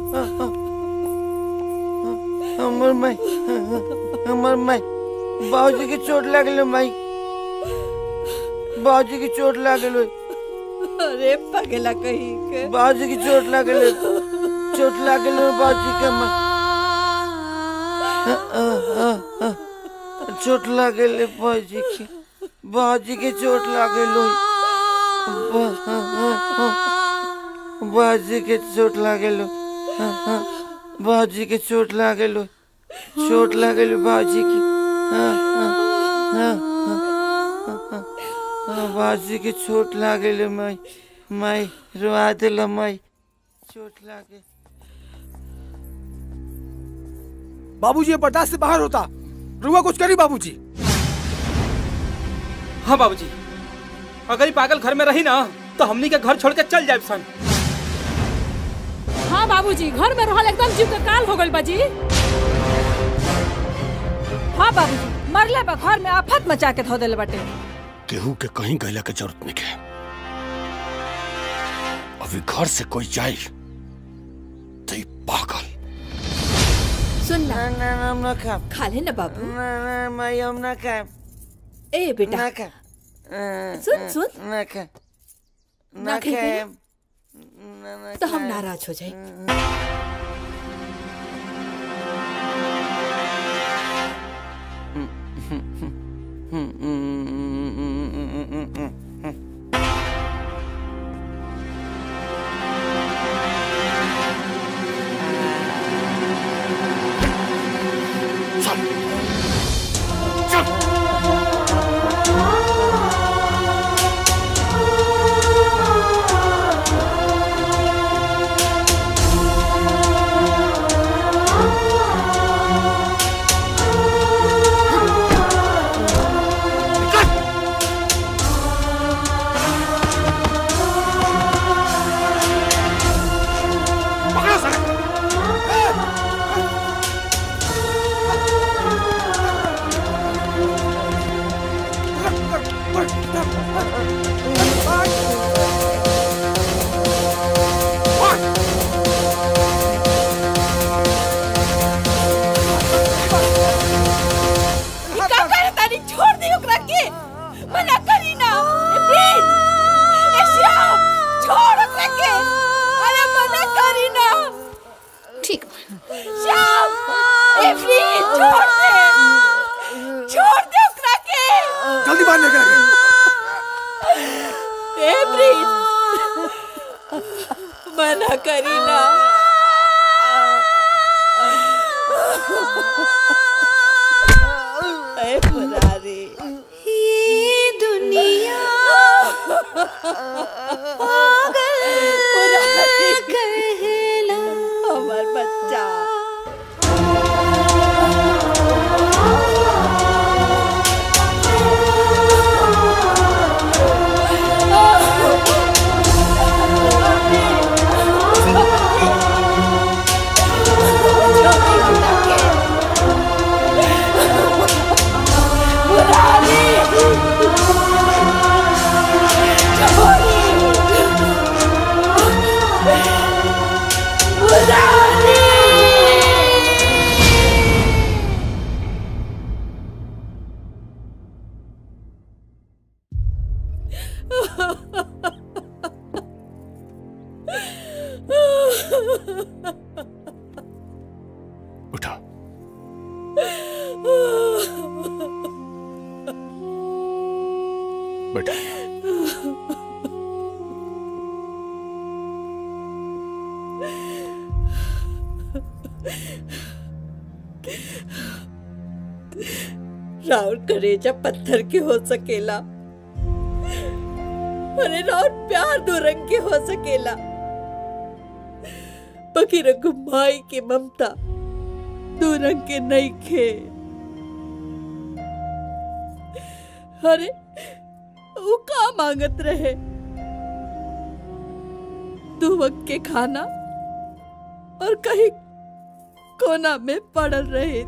हमर माई हमर माई बाबूजी की चोट लागल माई बाबूजी की चोट लागल अरे पगला कहीं के बाबूजी की चोट लागल चोट लागल बाबूजी के माई चोट लागल बाबूजी की बाबूजी की चोट लागल बाबूजी के चोट लागल बाबूजी के चोट लागल चोट लागल बाबूजी की बाबूजी के चोट लागल माई माई रुआ दिल माई चोट लागे बाबूजी ये बर्दाश्त से बाहर होता रुआ कुछ करी बाबूजी हाँ बाबूजी अगर ये पागल घर में रही ना तो हमनी के घर छोड़ के चल जाए सन हाँ बाबूजी घर में रहल एकदम जीव के काल हो गइल बाजी हाँ बाबूजी मरले बा घर में आफत मचा के धो देले बाटे केहू के कहीं गैला के जरूरत नहीं है अभी घर से कोई जाए तो ई पागल सुन ना ना ना ना हम ना खाएब खा ले ना बाबू ना ना माई हम ना खाएब ए बेटा ना खाएब सुन सुन ना खाएब ना ना खाएब? खाएब ना ना तो हम खाएब। नाराज हो जाए का करे तानी छोड़ दी ओकरा के मना करी ना ए प्लीज ए श्याम छोड़ ओकरा के अरे मना करी ना ठीक श्याम ए प्लीज छोड़ दे छोड़ दे ओकरा के जल्दी बाहर लेकर आ ए प्लीज मना करी ना ए पुरारी ये दुनिया पागल कहला हमार बच्चा उठा बेटा राउर करेजा पत्थर के हो सकेला अरे राउर प्यार दो रंग के हो सकेला बाकी रंग माई के ममता दो रंग के नहीं खे अरे वो का मांगत रहे दो वक्त के खाना और कहीं कोना में पड़ल रहे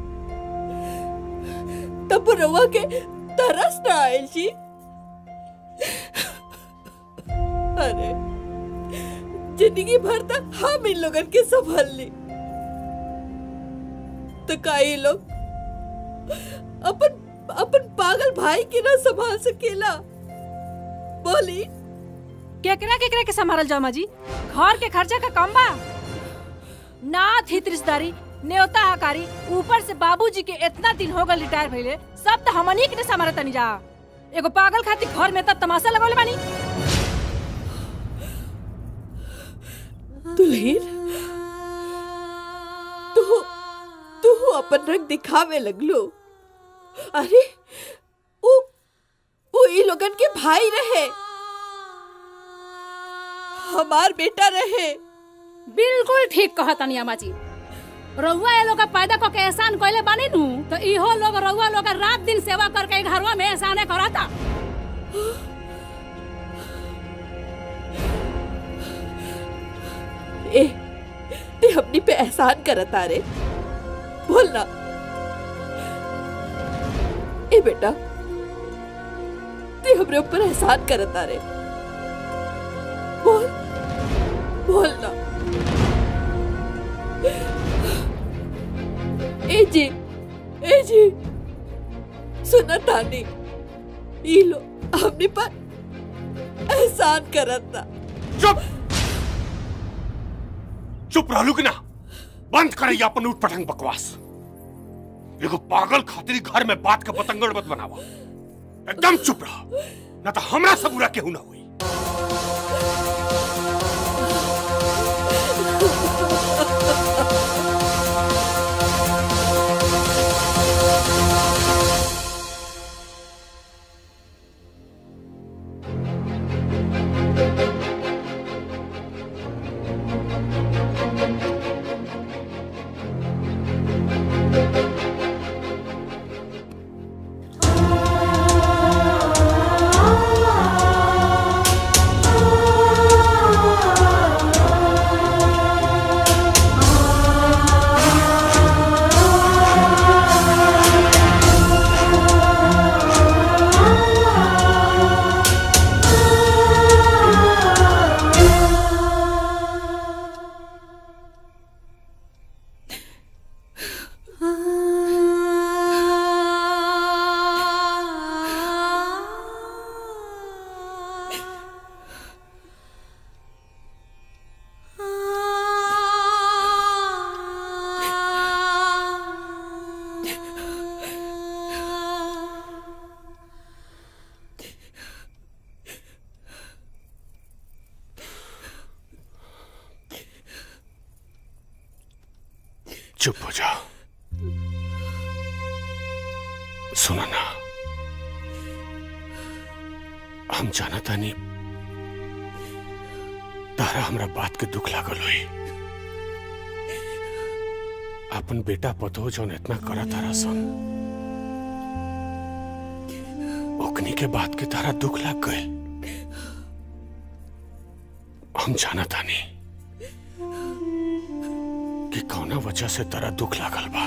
तब रवा के तरस न आयल जी अरे जिंदगी भर तक हम इन लोगन के संभाल ली तो का ये लोग अपन अपन पागल भाई के ना संभाल सकेला बोली केकरा केकरा के संभालल जाओ माजी घर के खर्चा का कम बा नाथ हित रिश्तेदारी न्योता हकारी ऊपर से बाबूजी के इतना दिन हो गए रिटायर भइले सब तो हमनी के ने संभालत तनी जा एगो पागल खातिर घर में तब तमाशा लगौले बानी दुल्हीन तू तू अपन रंग दिखावे लगलो अरे वो वो ई लोगन के भाई रहे हमार बेटा रहे बिल्कुल ठीक कहा तनी अम्मा जी रउआ ये लोग का पैदा को के एहसान कइले बानी नु तो इहो लोग रउआ लोग का रात दिन सेवा करके घरवा में एहसाने कराता ए हमनी पे एहसान करत आ रे बोल ना ए बेटा ते हमरे ऊपर एहसान करत आ रे बोल बोल ना ए जी ए जी सुना तानी ई लो हमने पर एहसान करत था चुप चुप रहलू कि ना बंद करे अपन उठ पटंग बकवास एगो पागल खातिर घर में बात का पतंगड़ मत बनावा एकदम चुप रह ना तो हमरा से बुरा केहू ना हुई चुप हो जा सुनो ना हम जाना तानी तारा हमरा बात के दुख लागल हुई अपन बेटा पतो जौन इतना करा तारा सन ओकनी के बात के तारा दुख लाग गए हम जाना तानी कि कौना वजह से तारा दुख लागल बा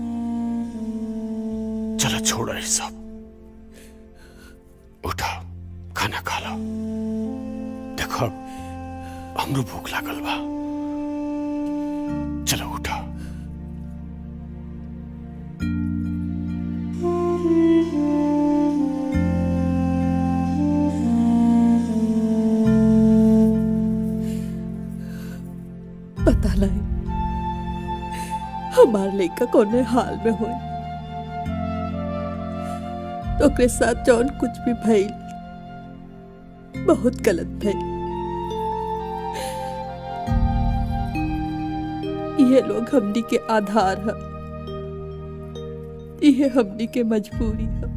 चलो छोड़ ई सब उठा खाना खा लो देखो हमरो भूख लागल बा चलो उठा पता नहीं हमार लड़का कौने हाल में होई तो ओकरे साथ जौन कुछ भी भइल बहुत गलत भइल ये लोग हमनी के आधार है ये हमनी के मजबूरी है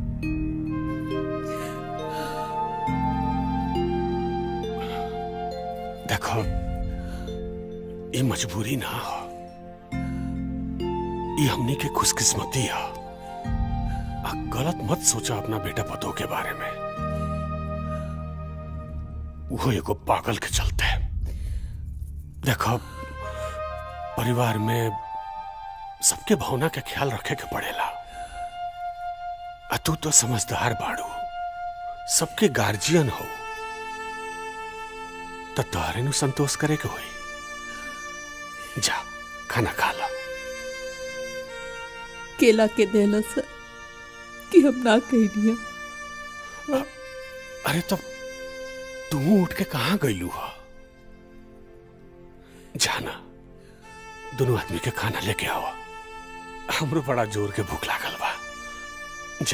देखो ये मजबूरी ना हो ये हमनी के खुशकिस्मती है आ गलत मत सोचा अपना बेटा पतो के बारे में वो एगो पागल के चलते देखो परिवार में सबके भावना के ख्याल रखे के पड़ेला आ तू तो समझदार बाड़ू सबके गार्जियन हो तो तोहरे नु संतोष करे के होई जा खाना खा ला केला के देला सर कि हम ना कहनी अरे तब तू उठ के कहाँ गईलू हो जाना दोनों आदमी के खाना लेके आओ हमरो बड़ा जोर के भूख लागल बा जा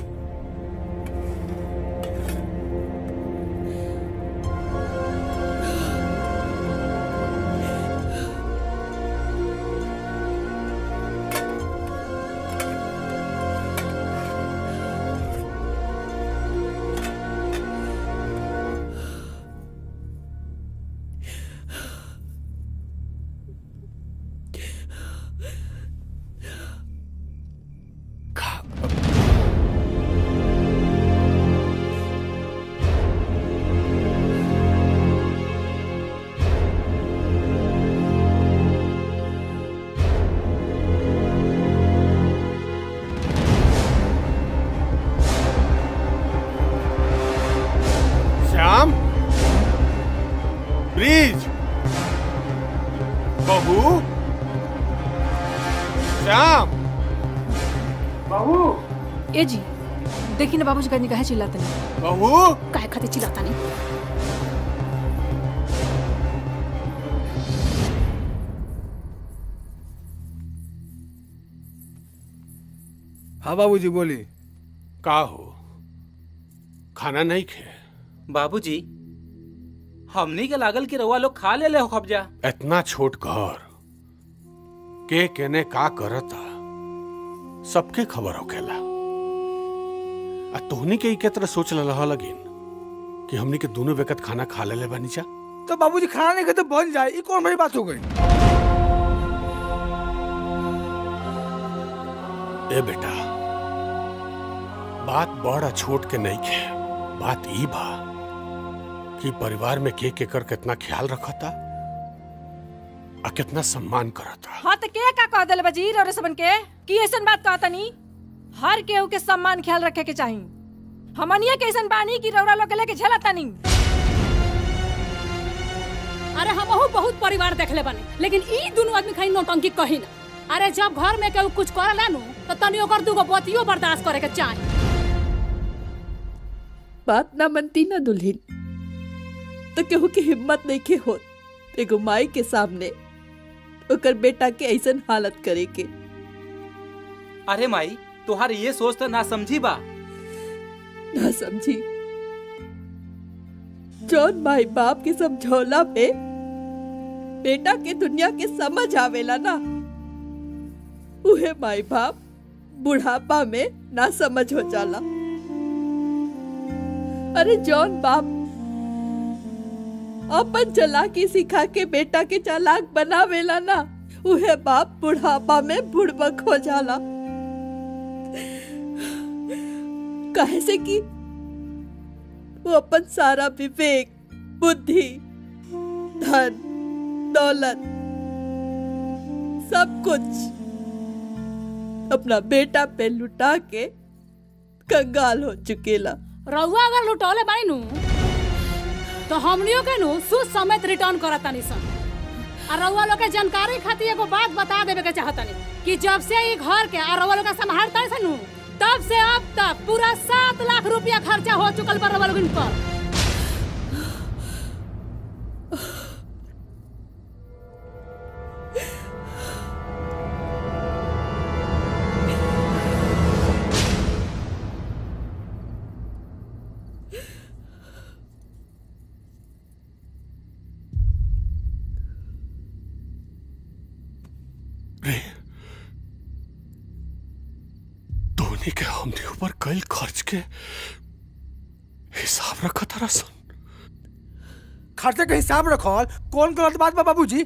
है ब्रिज बहू श्याम बाबू ए जी देखी ना बाबूजी कहीं कहे चिल्लाते नहीं बहू काहे खातिर चिल्लाता नहीं हाँ बाबूजी बोली का हो खाना नहीं खे बाबूजी हमनी के लागल कि रउआ लोग खा ले ले हो कब्जा इतना छोट घर के केने का करता सबके खबर होखेला आ तोहनी के के तरह सोच रहा लगिन कि हमनी के दोनों वक्त खाना खा ले ले बानी जा तो बाबूजी खाना नहीं खाते बन जाए ये कौन बड़ी बात हो गई ए बेटा बात बड़ा छोट के नहीं खे बात ई बा कि परिवार में के के कर कितना ख्याल रखता आ कितना सम्मान करता हाँ तो के का कह दिले बजीर और सबन के कि ऐसन बात कहता नहीं हर केहू के सम्मान ख्याल रखे के चाही हमनिया के ऐसन बानी कि रौरा लोग के लेके झेलता नहीं अरे हमहू बहुत परिवार देखले बानी लेकिन ई दुनू आदमी खाली नौटंकी कही ना अरे जब घर में केहू कुछ करेला नु तो तनी ओकर दूगो बतियो बर्दाश्त करे के चाही बात ना मनती ना दुल्हन तो केहू के हिम्मत नहीं के होत एगो माई के सामने ओकर बेटा के ऐसन हालत करे के अरे माई तुहार ये सोच तो ना समझी बा ना समझी जौन माई बाप के समझौला पे बेटा के दुनिया के समझ आवेला ना उहे माई बाप बुढ़ापा में ना समझ हो जाला अरे जौन बाप अपन चालाकी सिखा के बेटा के चालाक बनावेला ना उहे बाप बुढ़ापा में बुड़बक हो जाला काहे से कि वो अपन सारा विवेक बुद्धि धन दौलत सब कुछ अपना बेटा पे लुटा के कंगाल हो चुकेला रउआ अगर लुटौले बानी नु तो हमनियो के नु सूद समेत रिटर्न करत तानी सन आ रउआ लोग के जानकारी खातिर एगो बात बता देवे के चाहतनी कि जब से ई घर के आ रउआ लोग के संभालता है नु तब से अब तक पूरा सात लाख रुपया खर्चा हो चुकल बा रउआ लोगन पर रे धोनी के हमने ऊपर कल खर्च के हिसाब रखा था रसन खर्चे का हिसाब रखो कौन गलत बात बा बाबूजी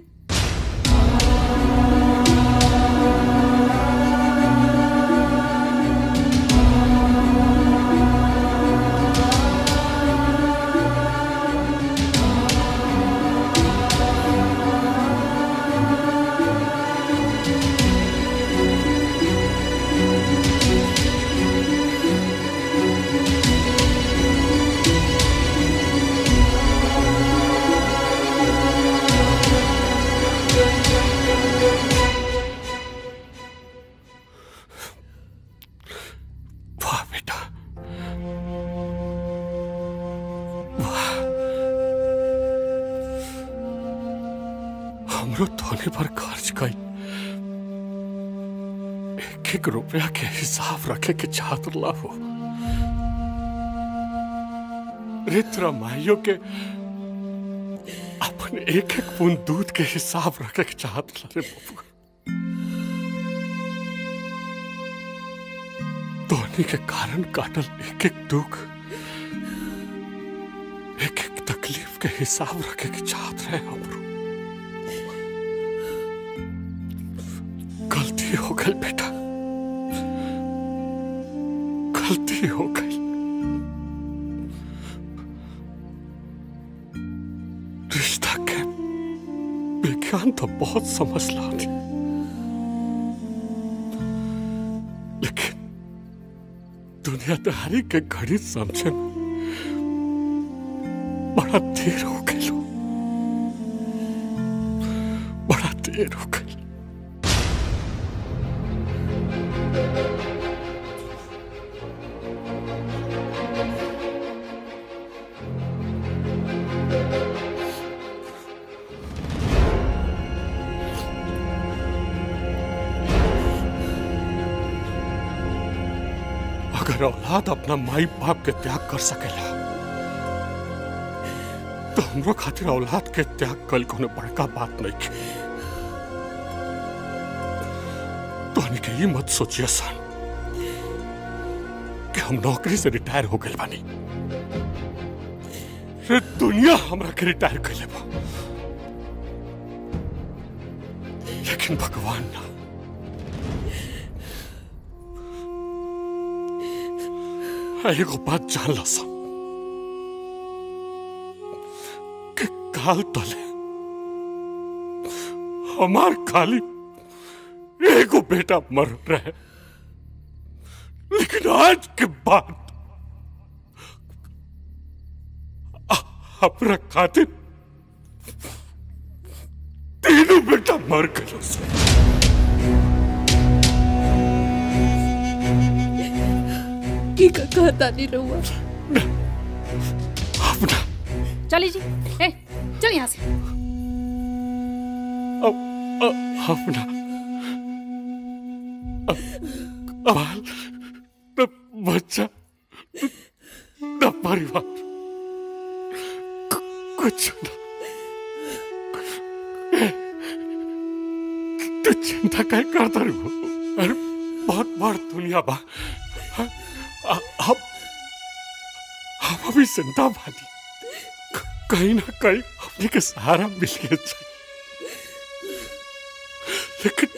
वाह बेटा वाह हमरो धोनी पर खर्च कई एक एक रुपया के हिसाब रखे के चाहत हो रित्र माइयों के अपने एक एक बूंद दूध के हिसाब रखे के चाहत रे बबुआ धोनी के कारण काटल एक एक दुख एक एक तकलीफ के हिसाब रखे के चाहत रहे हमरो गलती हो गई बेटा गलती हो गई रिश्ता के विज्ञान तो बहुत समझ ला थी लेकिन दुनियादारी के गणित समझे में बड़ा देर हो गई देर हो गई अगर औलाद अपना माई बाप के त्याग कर सकेला तो हमरो खातिर औलाद के त्याग कल कोनो बड़का बात नहीं की तो हनी के ये मत सोचिए सन कि हम नौकरी से रिटायर हो गए बानी रे दुनिया हमरा के रिटायर कर लेबा लेकिन भगवान ना एगो बात जान ला सब कि काल तले हमार खाली एगो बेटा मर रहे लेकिन आज के बाद आ- हमरा खातिर तीनों बेटा मर गए से की का कहता नहीं रहुआ अपना चली जी ए चल यहाँ से अपना बाल न बच्चा न परिवार कु- कुछ न ए, तू चिंता काय करता रे वो? अरे बहुत बड़ दुनिया बा हाँ, आ- हम हम अभी जिंदा बानी क- कहीं ना कहीं हमने के सहारा मिल गया चाहिए लेकिन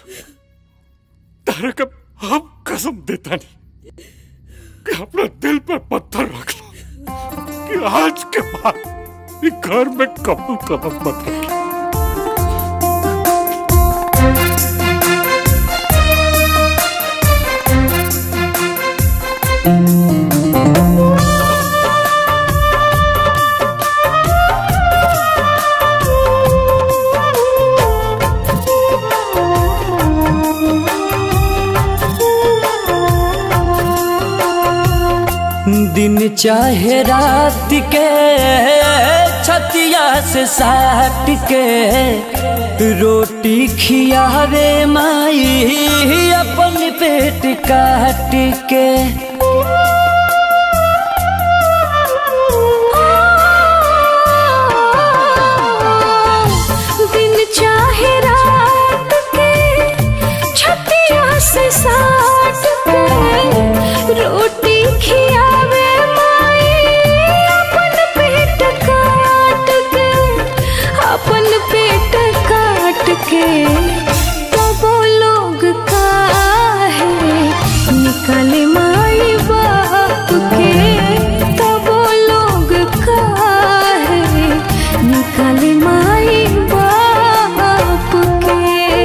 तारा का हम कसम देता नहीं कि अपना दिल पर पत्थर रख लो कि आज के बाद ये घर में कबल कदम मत रखी दिन चाहे रात के छतिया से साट के रोटी खियावे माई अपन पेट काट के दिन चाहे रात के छतिया से साट के रोटी खियावे माई अपन पेट काट के अपन पेट काट के तो वो लोग काहे निकले माई बाप के तो वो लोग काहे निकले माई बाप के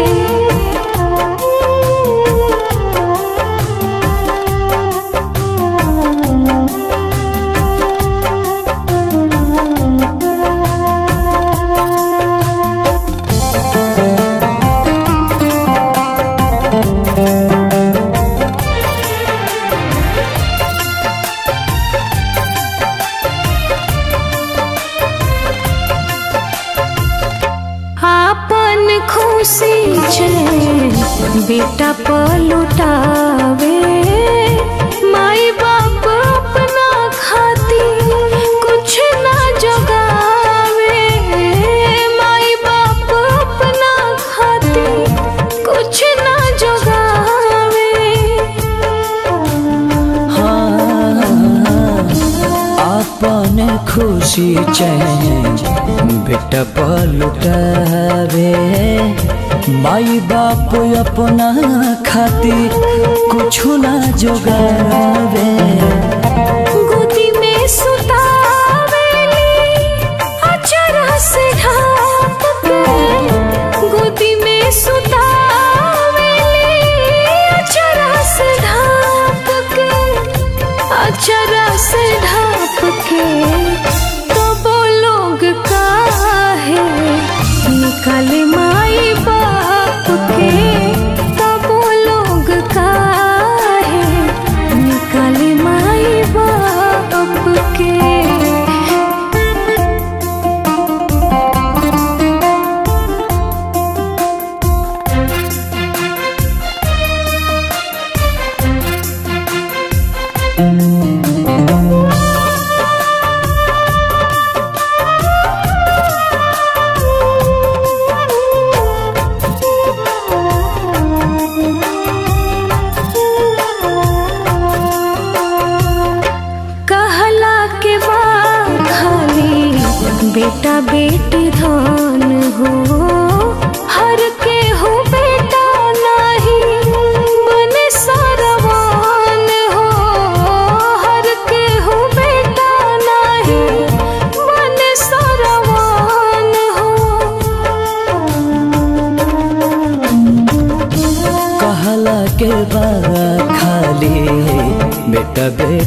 आपन खुशी छे बेटा पलुटावे माई बाप अपना खाती कुछ ना जगावे माई बाप अपना खाती कुछ ना जगावे अपन खुशी चैन बेटा पलुटावे माई बाप अपना खातिर कुछ ना जोगावे गोदी में सुतावेली अचरा से ढाप के गोदी में सुतावेली अचरा से ढाप के अचरा से ढाप के तो वो लोग काहे निकले माई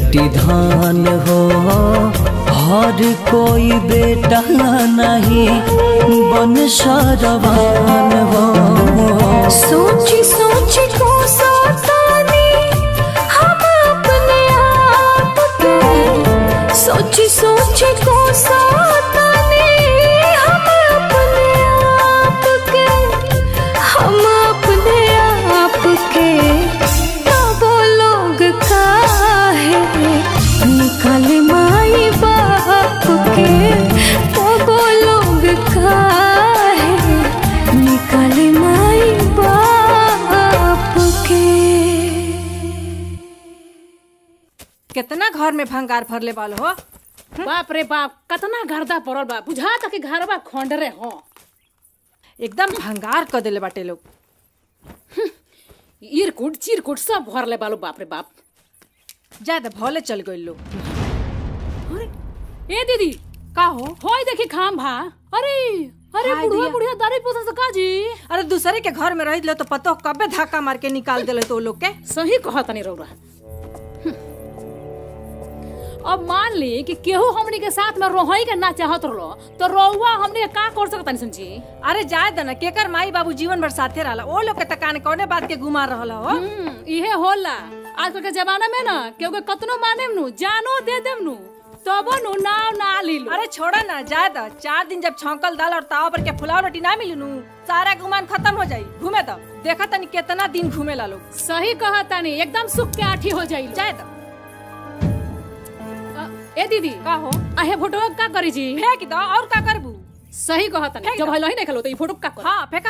बेटी धान हो हर कोई बेटा नहीं बन सरवान हो सोची सोची को सताने हम अपने आप के सोची सोची को सताने हम अपने आप के हम अपने आप के तब लोग काहे निकल माई बाप के तब लोग काहे निकल माई बाप के कितना घर में भंगार भरले वालो हो बाप रे बाप कतना गर्दा पड़ल बा बुझा तक घरवा खोंडरे हो एकदम भंगार कर देले बाटे लोग इरकुट चिरकुट सब भरले बालो बाप रे बाप ज्यादा भले चल गए लोग ए दीदी का हो होय देखी खाम भा अरे अरे हाय बुढ़िया दिया। बुढ़िया दारू पोसा से का जी अरे दूसरे के घर में रह लो तो पतो कबे धक्का मार के निकाल देले तो लोग के सही कहा तनी रौरा अब मान ली कि केहू हमनी के साथ में रोहई के ना चाहत रहलो तो रौवा हमनी के का कर सकत समझी अरे जाए दना केकर माई बाबू जीवन भर साथे रहला ओ लोग के तकान कौने बात के गुमार रहला हो इहे होला आजकल के जमाना में ना केहू के कतनो माने नु जानो दे देम नु तबो नु नाव ना ली लो अरे छोड़ा ना जाए द चार दिन जब छौंकल दाल और ताव पर के फुलाव रोटी ना मिली नु सारा गुमान खत्म हो जाई घूमे तो देखा तनी कितना दिन घूमे ला लोग सही कहा तनी एकदम सुख के आठी हो जाई जाए द ए दीदी का हो आहे फोटो का करी जी फेंक दो और का करबू सही कहा तनी फेंक जब दो। हलो ही नहीं खलो तो ई फोटो का कर हाँ फेंका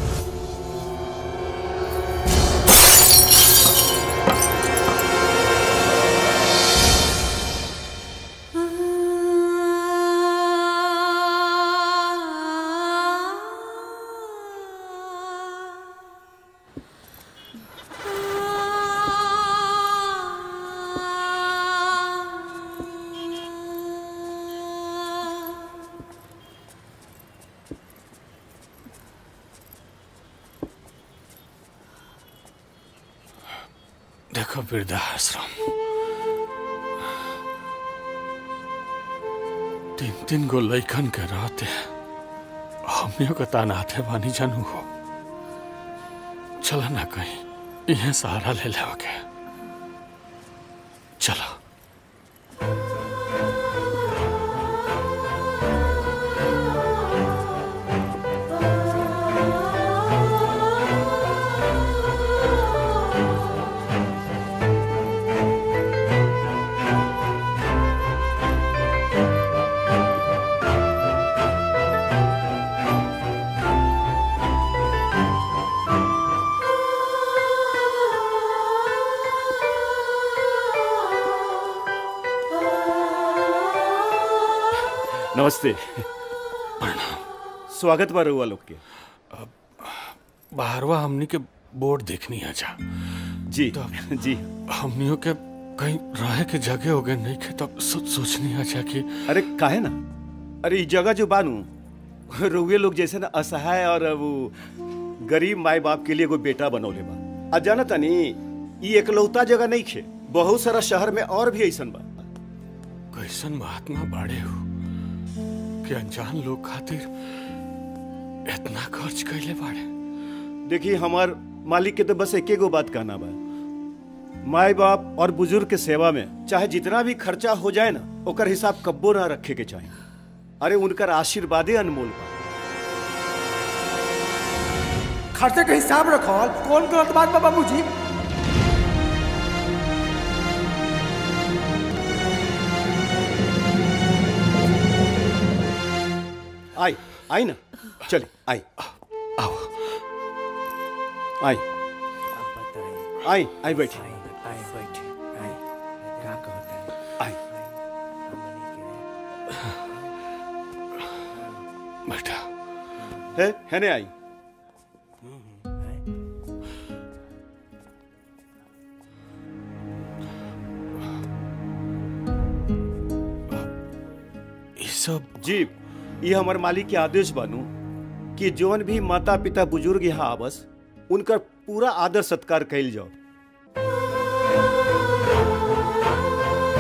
देखो वृद्धाश्रम तीन तीन गो लैकन के रहते हमनियों के तानाते बानी जानू हो चलो ना कहीं इहे सहारा ले ले के चलो नमस्ते स्वागत बा रउआ लोग के बाहरवा हमनी के बोर्ड देखनी है जा जी जी हमनियों के कहीं रहे के जगह हो गए नहीं के तब सो, सोचनी है जा कि अरे काहे ना अरे ई जगह जो बानू रउए लोग जैसे ना असहाय और वो गरीब माई बाप के लिए एगो बेटा बनौले बा आ जाना तनी ई एकलौता जगह नहीं खे बहुत सारा शहर में और भी ऐसन बा कैसन महात्मा बाड़े हो कि अनजान लोग खातिर इतना खर्च कैले बाड़े देखिए हमार मालिक के तो बस एके गो बात कहना बा माई बाप और बुजुर्ग के सेवा में चाहे जितना भी खर्चा हो जाए ना ओकर हिसाब कब्बो ना रखे के चाहिए अरे उनकर आशीर्वादे अनमोल बा खर्चे के हिसाब रखल कौन गलत बात बा बाबूजी आई आई ना चलिए आई आओ आई आई आई बैठी आई बैठी आई का कहता है आई बेटा है है ने आई ये सब जी ये हमारे मालिक के आदेश बानू कि जौन भी माता पिता बुजुर्ग यहाँ आवस उनका पूरा आदर सत्कार कैल जाओ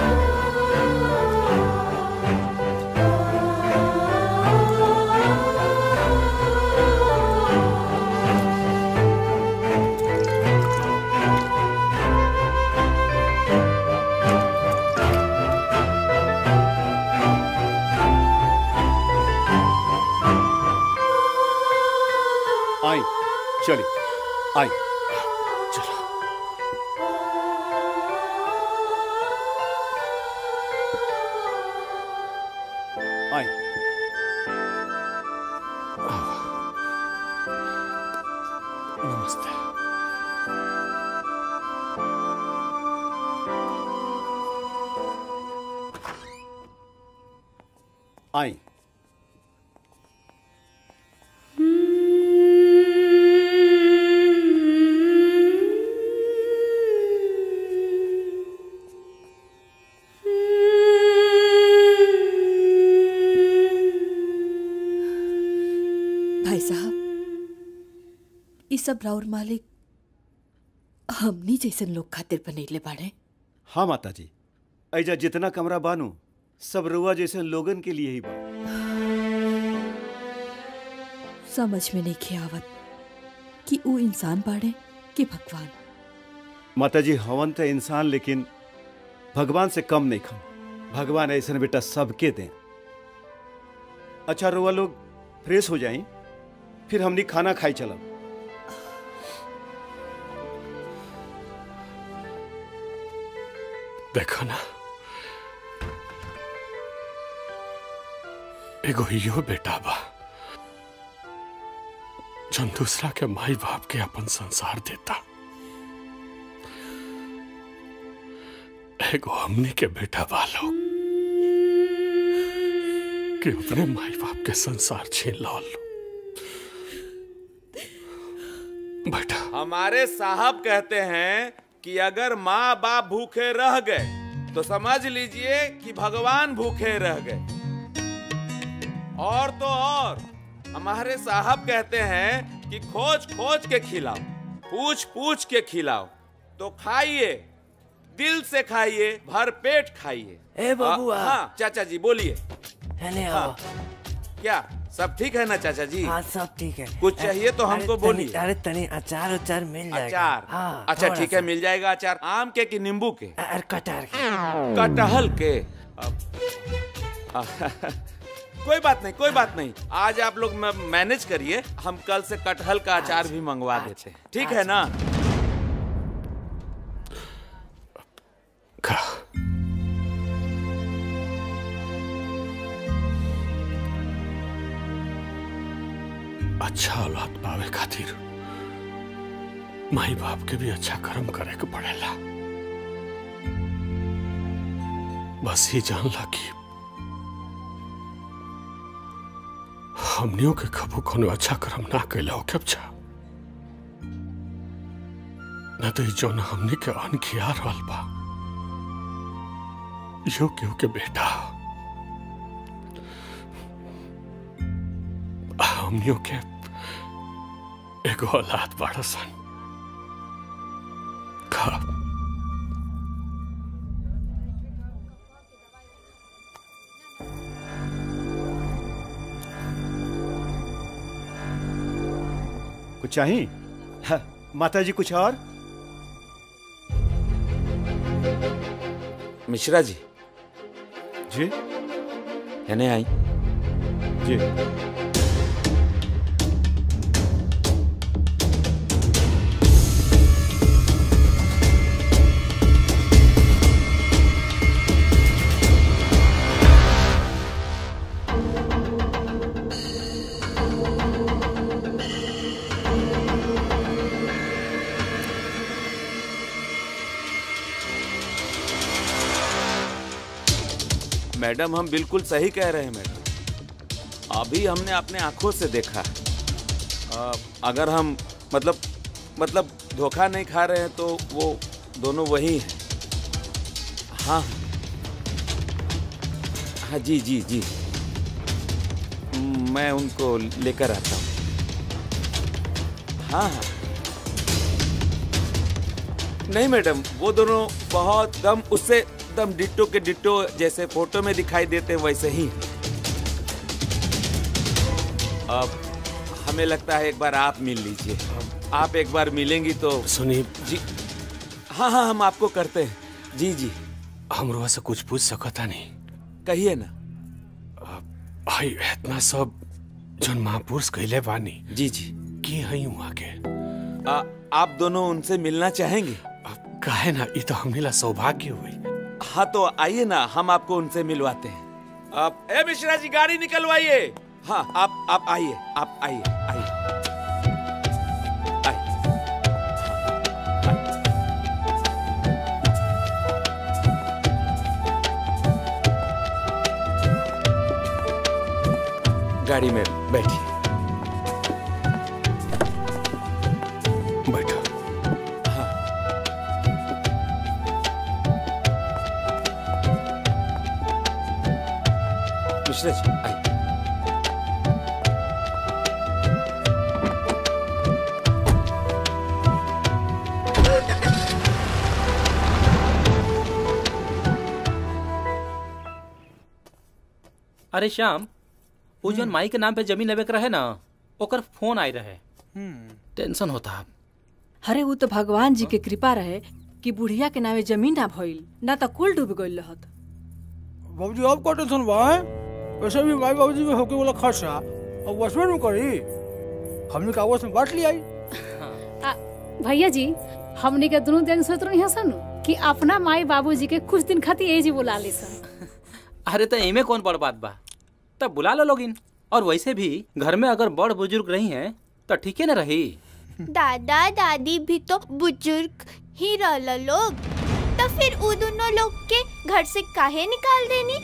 चलिए आई चलो आई नमस्ते आई भाई साहब ई सब राउर मालिक हमनी जैसन लोग खातिर बनैले बाड़े हाँ माता जी ऐजा जितना कमरा बानू सब रुआ जैसे लोगन के लिए ही बा समझ में नहीं खे आवत कि ऊ इंसान बाड़े कि भगवान माता जी हवन तो इंसान लेकिन भगवान से कम नहीं खम भगवान ऐसा बेटा सबके दें अच्छा रुआ लोग फ्रेश हो जाएं फिर हमनी खाना खाई चलब देखो ना एगो यो बेटा बा जन दूसरा के माई बाप के अपन संसार देता एगो हमनी के बेटा बा लोग कि अपने माई बाप के संसार छीन लो बेटा हमारे साहब कहते हैं कि अगर माँ बाप भूखे रह गए तो समझ लीजिए कि भगवान भूखे रह गए और तो और हमारे साहब कहते हैं कि खोज खोज के खिलाओ पूछ पूछ के खिलाओ तो खाइए दिल से खाइए भर पेट खाइए ए बबुआ। हाँ चाचा जी बोलिए हेले हाँ, आओ क्या सब ठीक है ना चाचा जी हाँ सब ठीक है कुछ चाहिए तो अरे हमको तनी- बोलिए अरे तनी अचार उचार मिल जाएगा अचार हाँ अच्छा थोड़ा ठीक सा। है मिल जाएगा अचार आम के कि नींबू के अरे कटार कटहल के अब- कोई बात नहीं कोई बात नहीं आज आप लोग म- मैनेज करिए हम कल से कटहल का अचार भी मंगवा देते हैं ठीक है ना अच्छा औलाद पावे खातिर माई बाप के भी अच्छा कर्म करे के पड़ेला बस ही जान ला कि हमनियों के कबू कोनो अच्छा कर्म ना कैला हो के अच्छा न तो जो न हमने के अन खिया रहल बा यो केहू के बेटा हमनियों के एगो औलाद बड़ा सन का कुछ चाहिए हाँ, माता जी कुछ और मिश्रा जी जी है आई जी मैडम हम बिल्कुल सही कह रहे हैं मैडम अभी हमने अपने आंखों से देखा अ, अगर हम मतलब मतलब धोखा नहीं खा रहे हैं तो वो दोनों वही हैं हाँ हाँ जी जी जी मैं उनको लेकर आता हूँ हाँ हाँ नहीं मैडम वो दोनों बहुत दम उससे दम डिट्टो के डिट्टो जैसे फोटो में दिखाई देते हैं वैसे ही अब हमें लगता है एक बार आप मिल लीजिए आप एक बार मिलेंगी तो सुनिए जी हाँ हाँ हम आपको करते हैं जी जी हमरो से कुछ पूछ सकता नहीं कहिए ना भाई इतना सब जन महापुरुष कहले बानी जी जी की हई वहाँ के आ, आप दोनों उनसे मिलना चाहेंगे काहे ना ये तो हमें सौभाग्य हुई हाँ तो आइए ना हम आपको उनसे मिलवाते हैं आप ए मिश्रा जी गाड़ी निकलवाइए हाँ आप आप आइए आप आइए आइए गाड़ी में बैठिए बैठो मिश्रा जी आइए अरे श्याम वो जौन माई के नाम पे जमीन लेवे के रहे ना ओकर फोन आई रहे टेंशन होता अरे वो तो भगवान जी के कृपा रहे कि बुढ़िया के नामे जमीन ना भइल ना तो कुल डूब गइल रहत बाबूजी अब का टेंशन बा हैं? वैसे भी माई बाबूजी में होके वाला खर्चा अब वसवे में करी हमने का आपस में बांट लिया आ, भैया जी हमने के दोनों दिन सोच रही सन कि अपना माई बाबूजी के कुछ दिन खातिर एजी बुला ली सन अरे तो इमे कौन बड़ बात बा तब बुला लो लोगिन और वैसे भी घर में अगर बड़ बुजुर्ग रही हैं तो ठीक है ना रही दादा दादी भी तो बुजुर्ग ही रहल लोग तो फिर उ दोनों लोग के घर से काहे निकाल देनी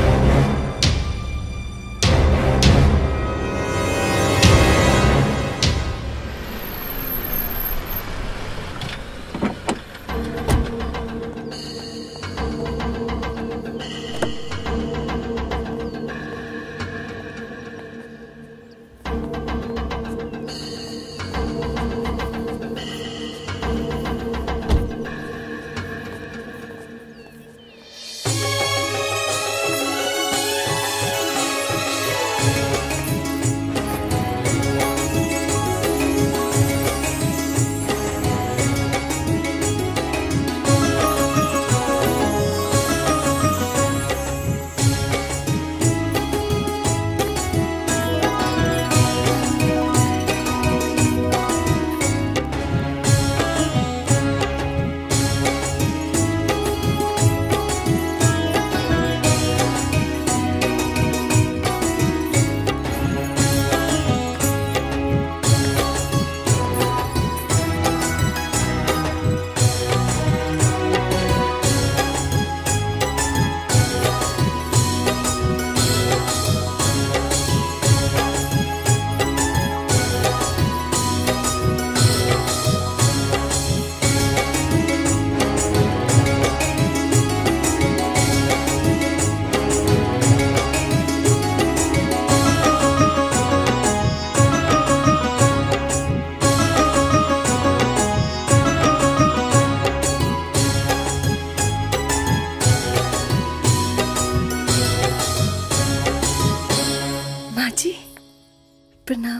माँ जी प्रणाम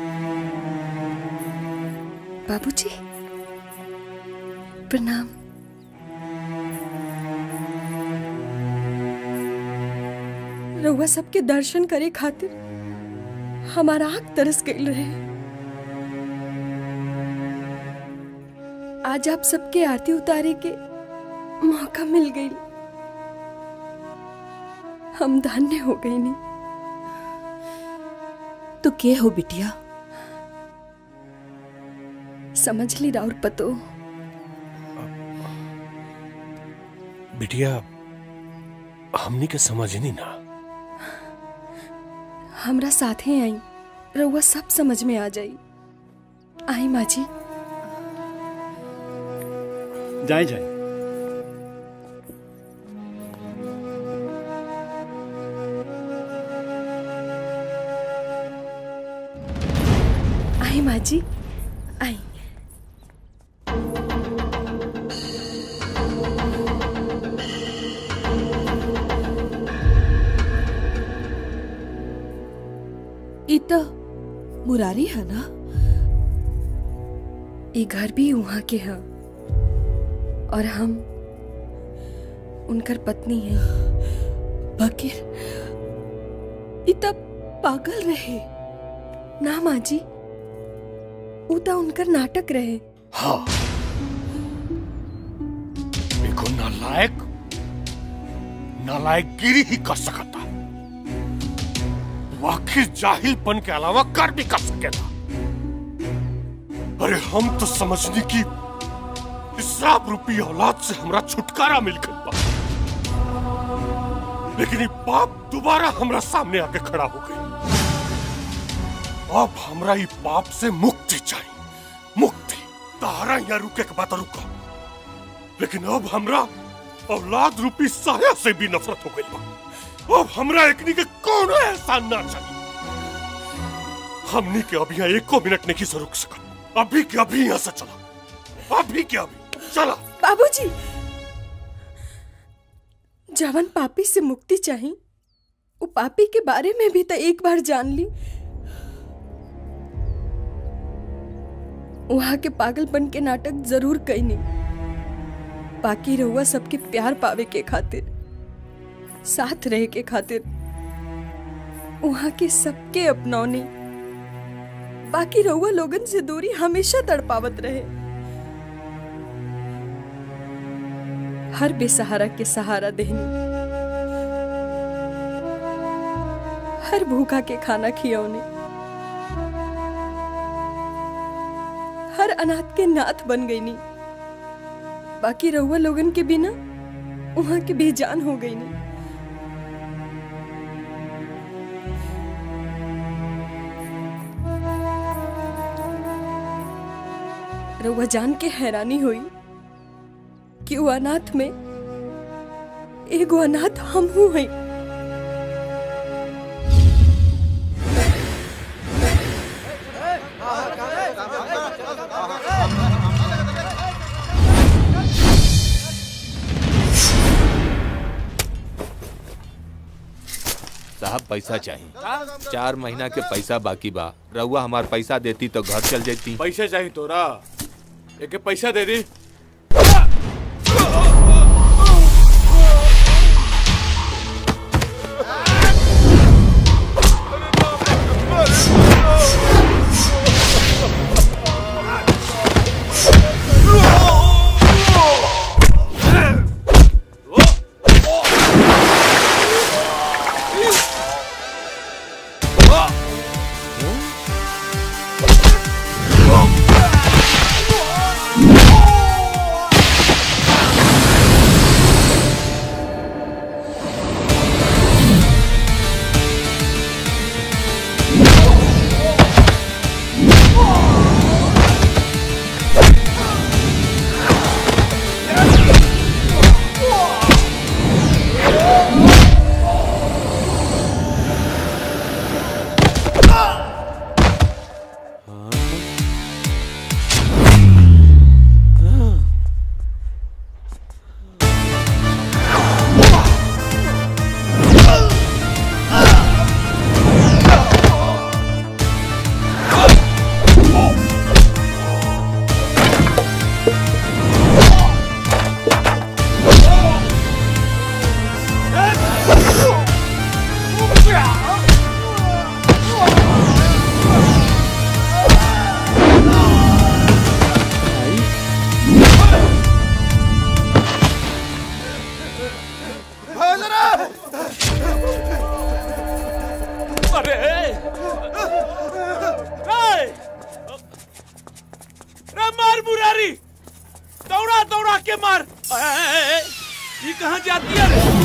बाबूजी प्रणाम रउआ सबके दर्शन करे खातिर हमारा आँख तरस गई रहे आज आप सबके आरती उतारे के मौका मिल गई हम धन्य हो गई नहीं तो के हो बिटिया समझ ली राउर पतो बिटिया हमनी के समझनी ना हमरा साथे आई रउआ सब समझ में आ जाई आई माँ जी जाए जाए आई माँ जी आई ई तो मुरारी है ना ये घर भी वहाँ के हैं और हम उनकर पत्नी हैं बकीर ई तो पागल रहे ना माँ जी उ त उनकर नाटक रहे हाँ देखो नालायक नालायकगिरी ही कर सकता वाकई जाहिलपन के अलावा कर भी कर सकेगा अरे हम तो समझने की इसराब रूपी औलाद से हमरा छुटकारा मिल गई बा लेकिन ये पाप दोबारा हमरा सामने आके खड़ा हो गई अब हमरा ये पाप से मुक्ति चाहिए मुक्ति तारा यहाँ रुके के बात रुका लेकिन अब हमरा औलाद रूपी साया से भी नफरत हो गई बा अब हमरा एकनी के कौन एहसान ना चाहिए हमनी के अभी यहाँ एको मिनट नहीं से रुक सकत अभी के अभी यहाँ से चला अभी के अभी चला बाबूजी जवन पापी से मुक्ति चाही उ पापी के बारे में भी तो एक बार जान ली वहां के पागलपन के नाटक जरूर कैनी बाकी रहुआ सबके प्यार पावे के खातिर साथ रहे के खातिर वहां के सबके अपनौनी बाकी रहुआ लोगन से दूरी हमेशा तड़पावत रहे हर बेसहारा के सहारा देहनी हर भूखा के खाना खियौने हर अनाथ के नाथ बन गई नी बाकी रहुआ लोगन के बिना वहां के बेजान हो गई नी रहुआ जान के हैरानी हुई कि वो अनाथ में एगो अनाथ हम हूँ हई साहब पैसा चाहिए चार महीना के पैसा बाकी बा रहुआ हमार पैसा देती तो घर चल जाती पैसे चाहिए तोरा एक पैसा दे दी अरे रे मार मुरारी दौड़ा दौड़ा के मार ए, ए, ए, ये कहाँ जाती है रे?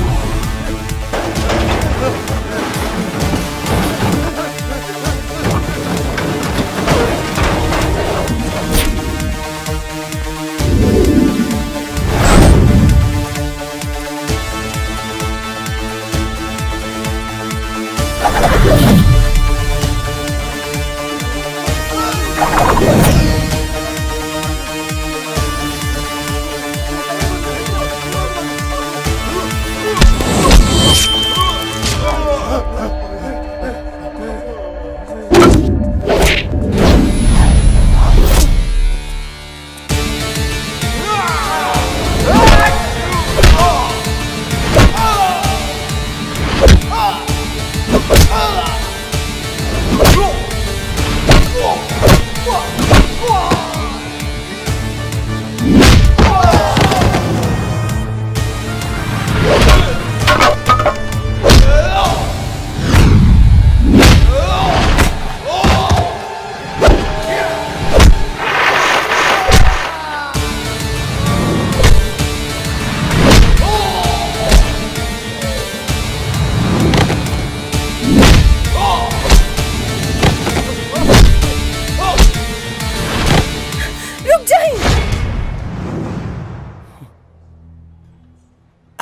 Hey!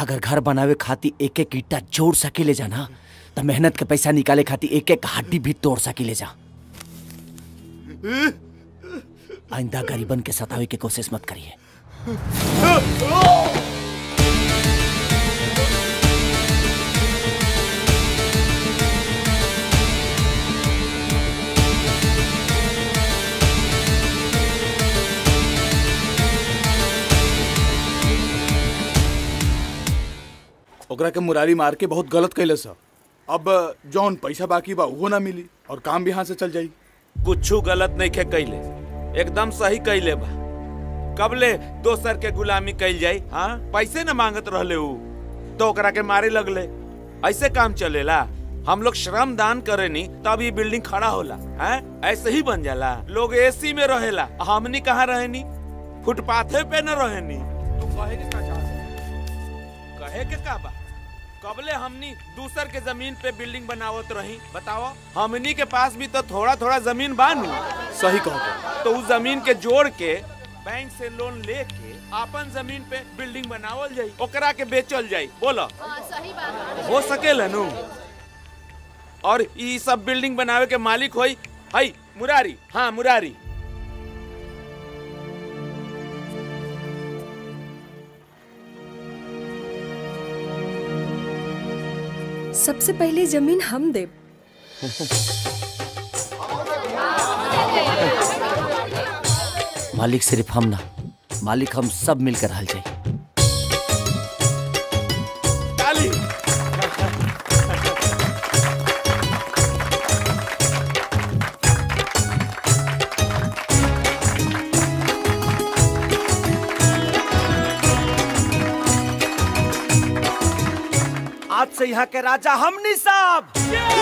अगर घर बनावे खातिर एक एक ईटा जोड़ सकेले जा ना तो मेहनत के पैसा निकाले खातिर एक एक हड्डी भी तोड़ सकेले जा आइंदा गरीबन के सतावे की कोशिश मत करिए ओकरा के मुरारी मार के बहुत गलत कैले सा अब जौन पैसा बाकी बा उहो ना मिली और काम भी यहाँ से चल जाई कुछ गलत नहीं खे कैले एकदम सही कैले बा कबले दोसर के गुलामी कैल जाई हाँ पैसे न मांगत रहले ऊ तो ओकरा के मारे लगले ऐसे काम चलेला हम लोग श्रम दान करे नी तब ये बिल्डिंग खड़ा होला हैं ऐसे ही बन जाला लोग एसी में रहेला हमनी कहाँ रहेनी फुटपाथे पे न रहेनी तू कहे के का चाहत? कहे के का बा कबले हमनी दूसर के जमीन पे बिल्डिंग बनावत रही बताओ हमनी के पास भी तो थोड़ा थोड़ा जमीन बानू सही कहो तो उस जमीन के जोड़ के बैंक से लोन लेके अपन जमीन पे बिल्डिंग बनावल जाई ओकरा के बेचल जाई बोलो सही बात हो सकेला नु और ई सब बिल्डिंग बनावे के मालिक होई हई मुरारी हाँ मुरारी सबसे पहले जमीन हम देब मालिक सिर्फ हम ना मालिक हम सब मिलकर हल जाए ताली आज से यहाँ के राजा हमनी साहब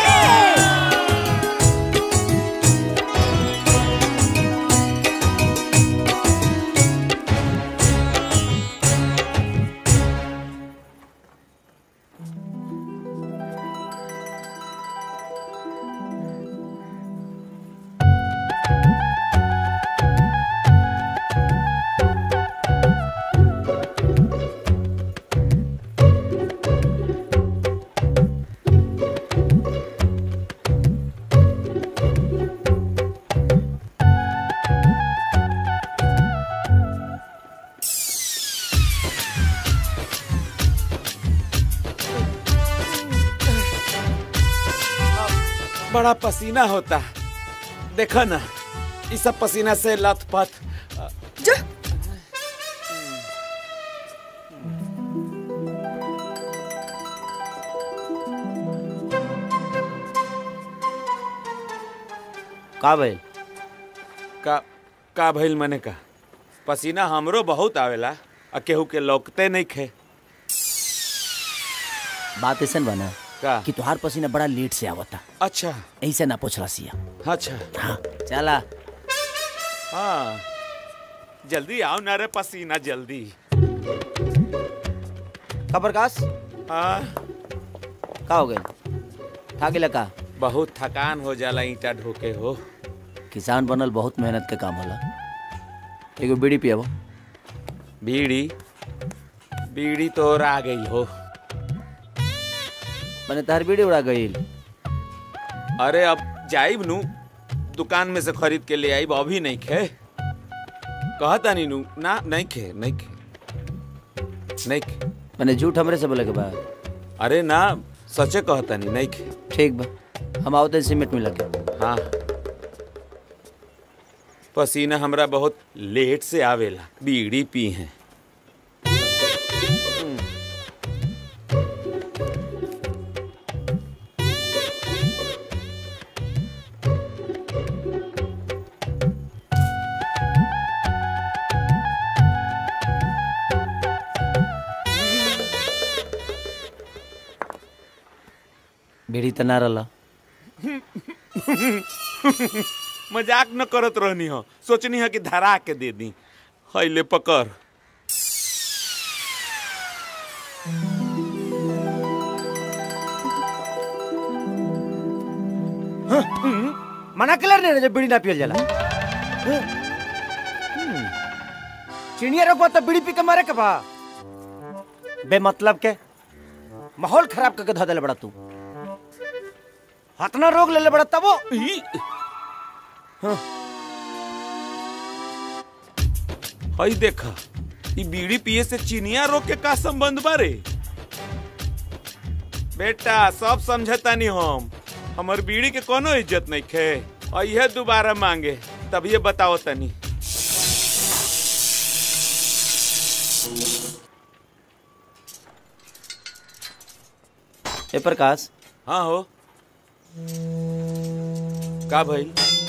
बड़ा पसीना होता देखो ना इस सब पसीना से लथपथ का भइल का का भइल मने का पसीना हमरो बहुत आवेला आ केहू के लौकते नहीं खे बात ऐसा बना का कि तुहार पसीना बड़ा लेट से आवता अच्छा ऐसे ना पूछला सिया अच्छा हाँ चला हाँ जल्दी आओ ना रे पसीना जल्दी का प्रकाश हाँ का हो गए था गेला का बहुत थकान हो जाला ईटा ढोके हो किसान बनल बहुत मेहनत के काम होला एगो बीड़ी पियाबो बीड़ी बीड़ी तो और आ गई हो मैंने तार बीड़ी उड़ा गई अरे अब जाइब नु दुकान में से खरीद के ले आइब अभी नहीं खे कहता नहीं नु ना नहीं खे नहीं खे नहीं खे मैंने झूठ हमरे से बोले के बाद अरे ना सचे कहता नहीं नहीं खे ठीक बा हम आवते सीमेंट में लगे हाँ पसीना हमरा बहुत लेट से आवेला बीड़ी पी हैं बीड़ी त ना रहला मजाक न करत रहनी हो सोचनी है कि धरा के दे दी हैले पकड़ मना कलर ने जब बीड़ी ना पियल जाला चिड़िया रखबा तो बीड़ी पी के मारे के बा बेमतलब के माहौल खराब करके धो देले बड़ा तू हतना रोग ले ले बड़ा तबो हई देखा ई बीड़ी पिए से चिनिया रोग के का संबंध बारे बेटा सब समझतानी हम हमर बीड़ी के कोनो इज्जत नहीं खे और यह दोबारा मांगे तब ये बताओ तनी ए प्रकाश हाँ हो का भाई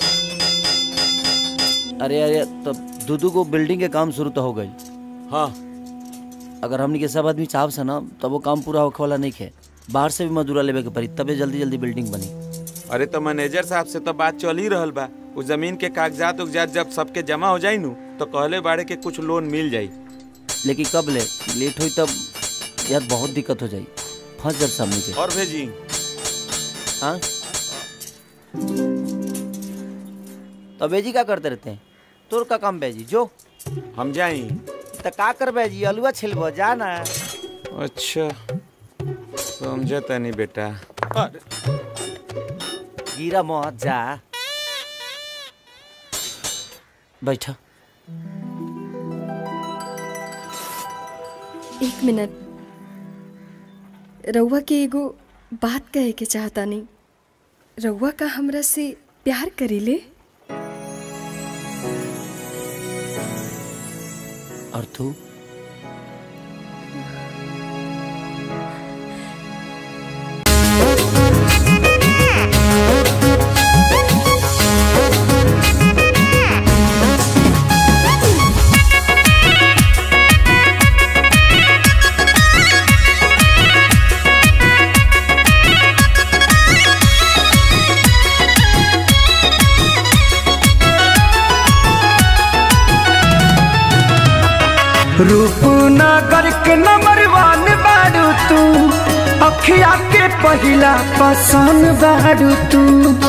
अरे अरे तो दूदू को बिल्डिंग के काम शुरू तो हो गई हाँ अगर हमनी के सब आदमी चाहब से ना तब वो काम पूरा होखे वाला नहीं खे बाहर से भी मजदूरा लेवे के पड़ी तबे जल्दी जल्दी बिल्डिंग बनी अरे तो मैनेजर साहब से तो बात चल ही रहल बा उस जमीन के कागजात उगजात जब सबके जमा हो जाई नु तो कहले बाड़े के कुछ लोन मिल जाई लेकिन कब ले लेट हुई तब यार बहुत दिक्कत हो जाई फंस जब सामने के और भेजी हाँ तो बेजी क्या करते रहते हैं तोर का काम बेजी जो हम जाई तो का कर बेजी अलुआ छिलबो जा ना अच्छा समझे तनी बेटा गिरा मत जा बैठा एक मिनट रउआ के एगो बात कहे के चाहता नहीं रउआ का हमरा से प्यार करीले और तू रूपनगर के नंबर वन बारू तू अखिया के पहिला पसंद बारू तू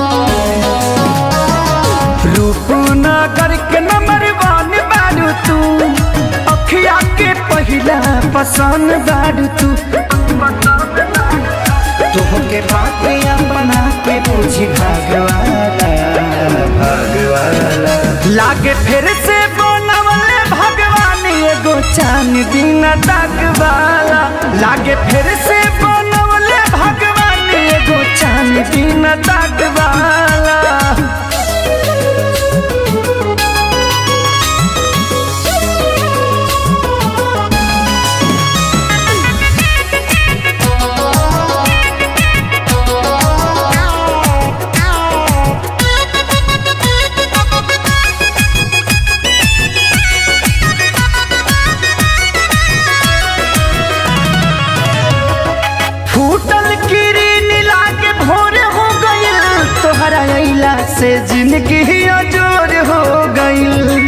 रूपनगर के नंबर वन बारू तू अखिया के पहिला पसंद बारू तू तुहके बात अपना के पूछी भगवाला भगवाला लागे फिर से बनवले भगवान एगो चान दिन वाला लागे फिर से बनवले भगवान एगो चान दिन वाला फूटल किरीन लागे भोर हो गइल तोहरा अइला से जिंदगी अजोर हो गइल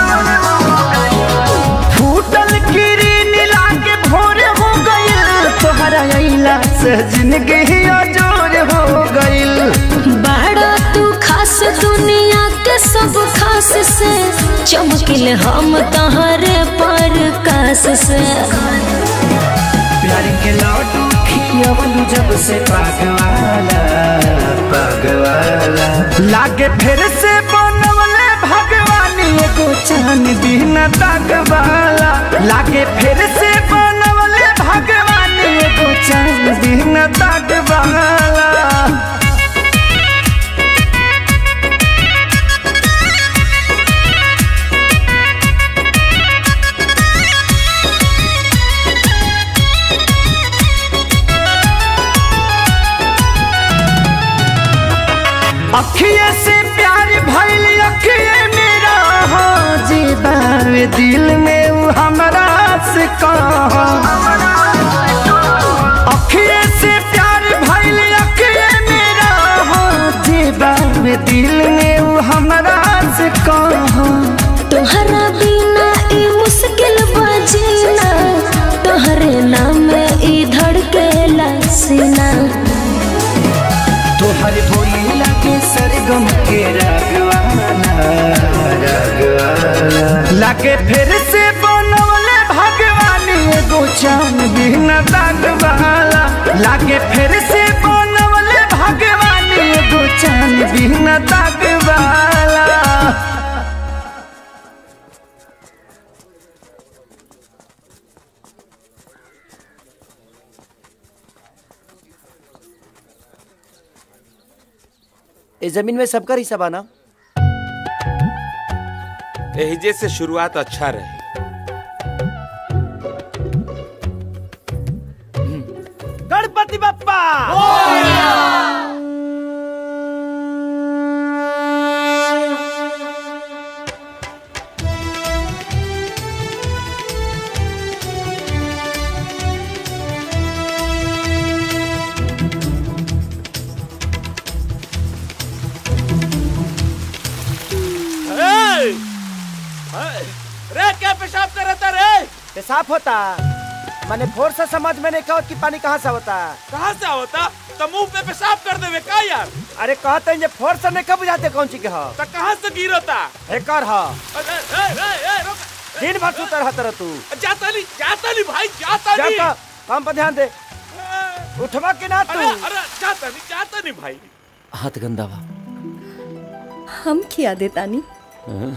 फूटल किरीन लागे भोर हो गइल तोहरा अइला से जिंदगी अजोर हो गइल बाड़ा तू खास दुनिया के सब खास से चमकिल हम तहरे पर कास से प्यार के लौटू खियवलू जब से पागवाला पागवाला लागे फिर से बनवले भगवान एगो चान दिन तकवाला लागे फिर से बनवले भगवान एगो चान दिन तकवाला अखिए से प्यार भइल अखिए मेरा हो जीवावे दिल में उ हमरा से कहा अखिए से प्यार भइल अखिए मेरा हो जीवावे दिल में उ हमरा से कहा तोहरा बिना ई मुश्किल बजीना तोहरे नाम ई धड़केला सीना तोहर बोली लगे सरगम के रागवाला रागवाला लागे फिर से बनवले भगवान एगो चान दिन लागे फिर से बनवले भगवान एगो चांद बिना दाग वाला इस जमीन में सबका हिस्सा बाना एहिजे से शुरुआत अच्छा रही गणपति बप्पा ए! रे क्या पेशाब कर रहा रे पेशाब होता मैंने फोर से समझ में नहीं कहा कि पानी कहाँ से होता कहाँ से होता तो मुंह पे पेशाब कर देवे का यार अरे कहते हैं जे फोर से नहीं कब बुझाते कौन चीज के हो तो कहाँ से गिरता एकर हो अरे, ए, ए, ए, रुक। दिन भर सुतर रहता रह तू जाता नहीं जाता नहीं भाई जाता नहीं जाता काम पर ध्यान दे उठवा के ना तू अरे अरे जाता नहीं जाता नहीं भाई हाथ गंदा बा हम खिया देतानी हाँ?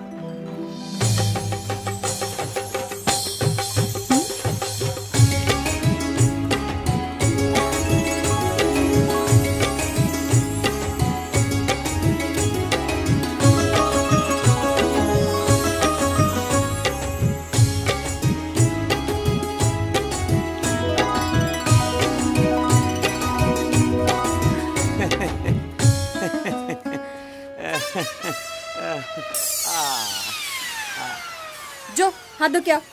जो हाथ दो क्या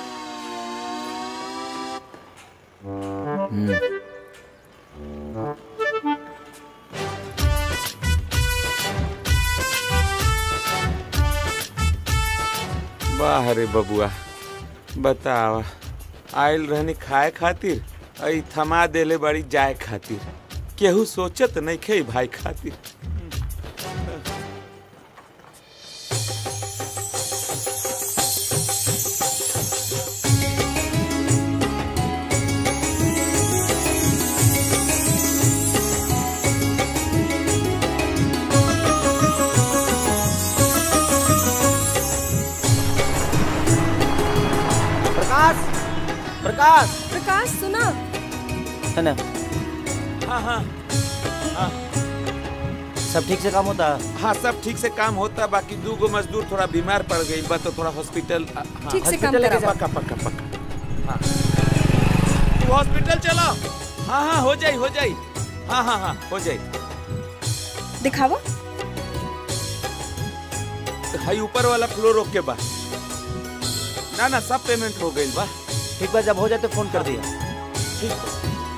वाह रे बबुआ बतावा आयल रहनी खाए खातिर आई थमा देले बड़ी जाए खातिर केहू सोचत नहीं खे भाई खातिर प्रकाश प्रकाश प्रकाश सुना है ना हाँ हाँ हाँ सब ठीक से काम होता हाँ सब ठीक से काम होता बाकी दू गो मजदूर थोड़ा बीमार पड़ गई बा तो थोड़ा हॉस्पिटल हाँ, ठीक से काम हॉस्पिटल लेके कराओ। पक्का पक्का पक्का हाँ तू हॉस्पिटल चलो हाँ हाँ हो जाई हो जाई हाँ हाँ हाँ हो जाई दिखावा हाई ऊपर वाला फ्लोर ओके बा ना ना सब पेमेंट हो गई बा ठीक बा जब हो जाए तो फोन कर दिया ठीक बा।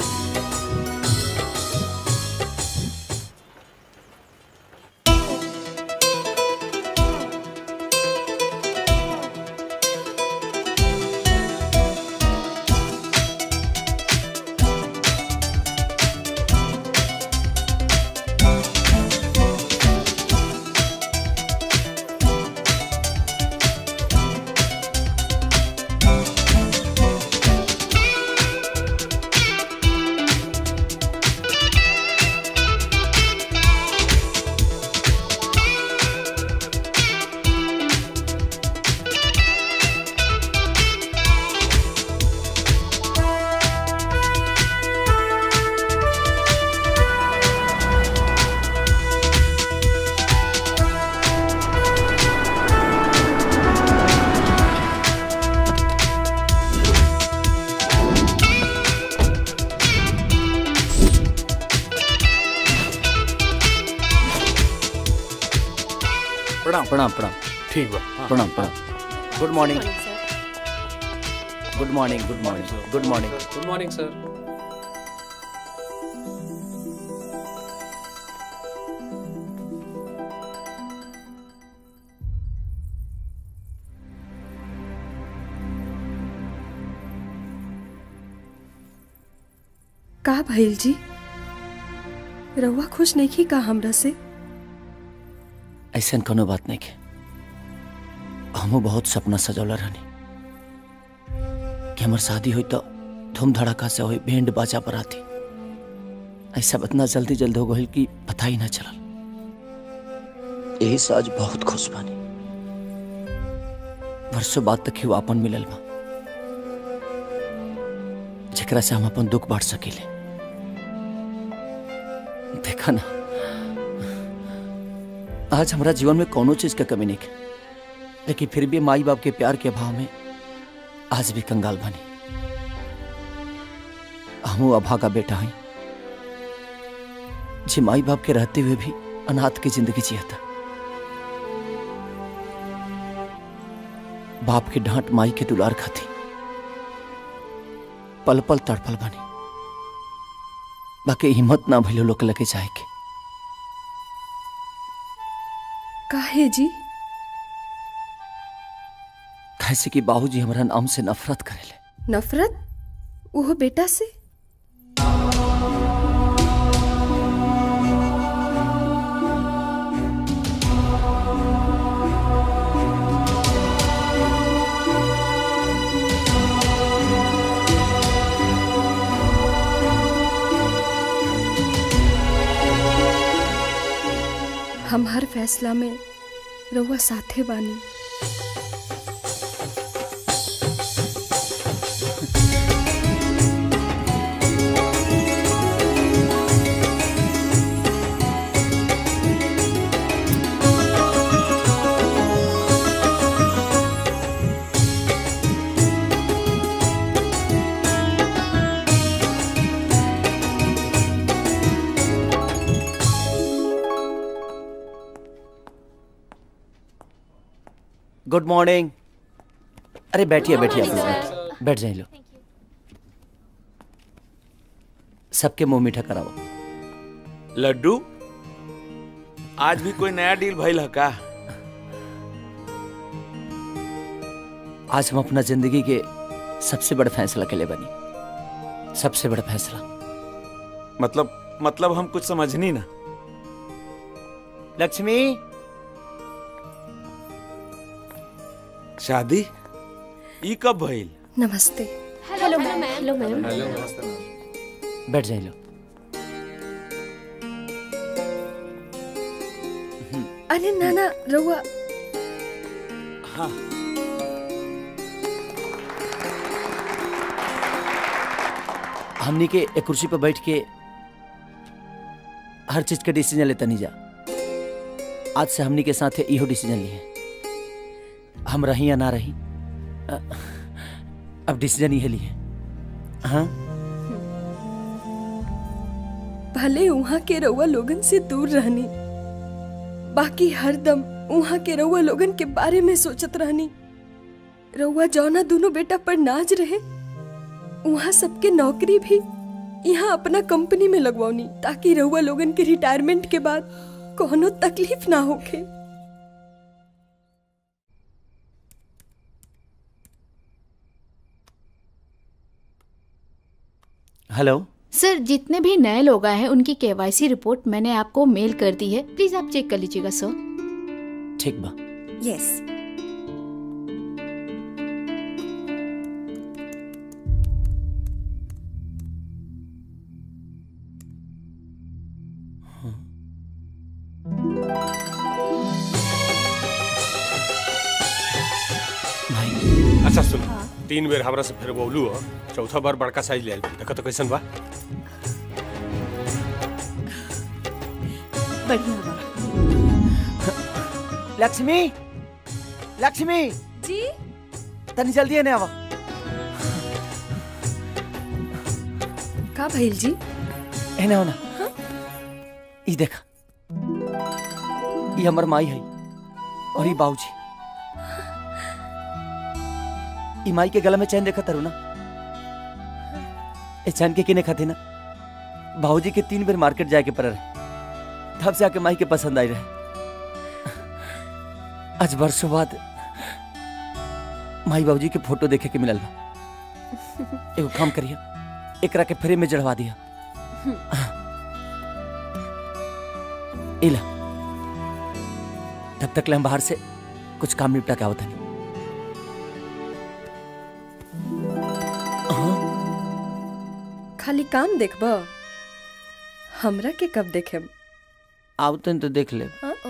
प्रणाम प्रणाम प्रणाम ठीक बा प्रणाम प्रणाम good morning good morning good morning good morning good morning sir का भइल जी रउआ खुश नहीं का हमरा से ऐसा कोनो बात नहीं के हमू बहुत सपना सजौला रहनी कि हमार शादी हुई तो धूम धड़ाका से हुई बैंड बाजा बराती ऐसा इतना जल्दी जल्दी हो गई कि पता ही ना चलल यही से आज बहुत खुश बानी वर्षों बाद तक ही वो अपन मिलल बा जेकरा से हम अपन दुख बांट सकीले देखा ना आज हमारा जीवन में कोनो चीज का कमी नहीं है लेकिन फिर भी माई बाप के प्यार के अभाव में आज भी कंगाल बनी हमू अभा का बेटा हई जी माई बाप के रहते हुए भी अनाथ की जिंदगी जिया था बाप की डांट माई के दुलार खाती पल पल तड़पल बनी बाकी हिम्मत ना भइलो लोग लगे जाए के काहे जी कैसे कि बाबूजी हमारा नाम से नफरत करेले नफरत वो बेटा से हम हर फैसला में रउआ साथे बानी गुड मॉर्निंग अरे बैठिए बैठिए आप लोग बैठिए। बैठ जाइए लो सबके मुंह मीठा कराओ लड्डू आज भी कोई नया डील भइल है का आज हम अपना जिंदगी के सबसे बड़ा फैसला के लिए बनी सबसे बड़ा फैसला मतलब मतलब हम कुछ समझनी ना लक्ष्मी शादी ई कब भइल नमस्ते हेलो मैम हेलो मैम बैठ जाइए लो अरे नाना रउआ हाँ हमनी के एक कुर्सी पर बैठ के हर चीज का डिसीजन लेता नहीं जा आज से हमनी के साथ इहो डिसीजन लिए हम रही या ना रही अ, अब डिसीजन ये लिए हाँ भले वहाँ के रउआ लोगन से दूर रहनी बाकी हरदम वहाँ के रउआ लोगन के बारे में सोचत रहनी रउआ जौना दोनों बेटा पर नाज रहे वहाँ सबके नौकरी भी यहाँ अपना कंपनी में लगवानी ताकि रउआ लोगन के रिटायरमेंट के बाद कोनो तकलीफ ना होखे हेलो सर जितने भी नए लोग आए हैं उनकी केवाईसी रिपोर्ट मैंने आपको मेल कर दी है प्लीज आप चेक कर लीजिएगा सर ठीक बा यस अच्छा सुन तीन बेर हमरा से फिर बोलू हो चौथा बार बड़का साइज ले आइल देखो तो कैसन बा बढ़िया बा लक्ष्मी लक्ष्मी जी तनी जल्दी आने आवा का भइल जी एने हो ना ई देखा ई हमर माई है और ई बाबूजी ई माई के गला में चैन देखा तारू ना ए चैन के किने खाते ना बाबूजी के तीन बेर मार्केट जाके पर रहे तब से आके माई के पसंद आई रहे आज वर्षों बाद माई बाबूजी के फोटो देखे के मिलल बा एगो काम करिए एकरा के फ्रेम में जड़वा दिया इला तब तक ले हम बाहर से कुछ काम निपटा के आवत हनी खाली काम देखब हमरा के कब देखे आओ तन तो देख ले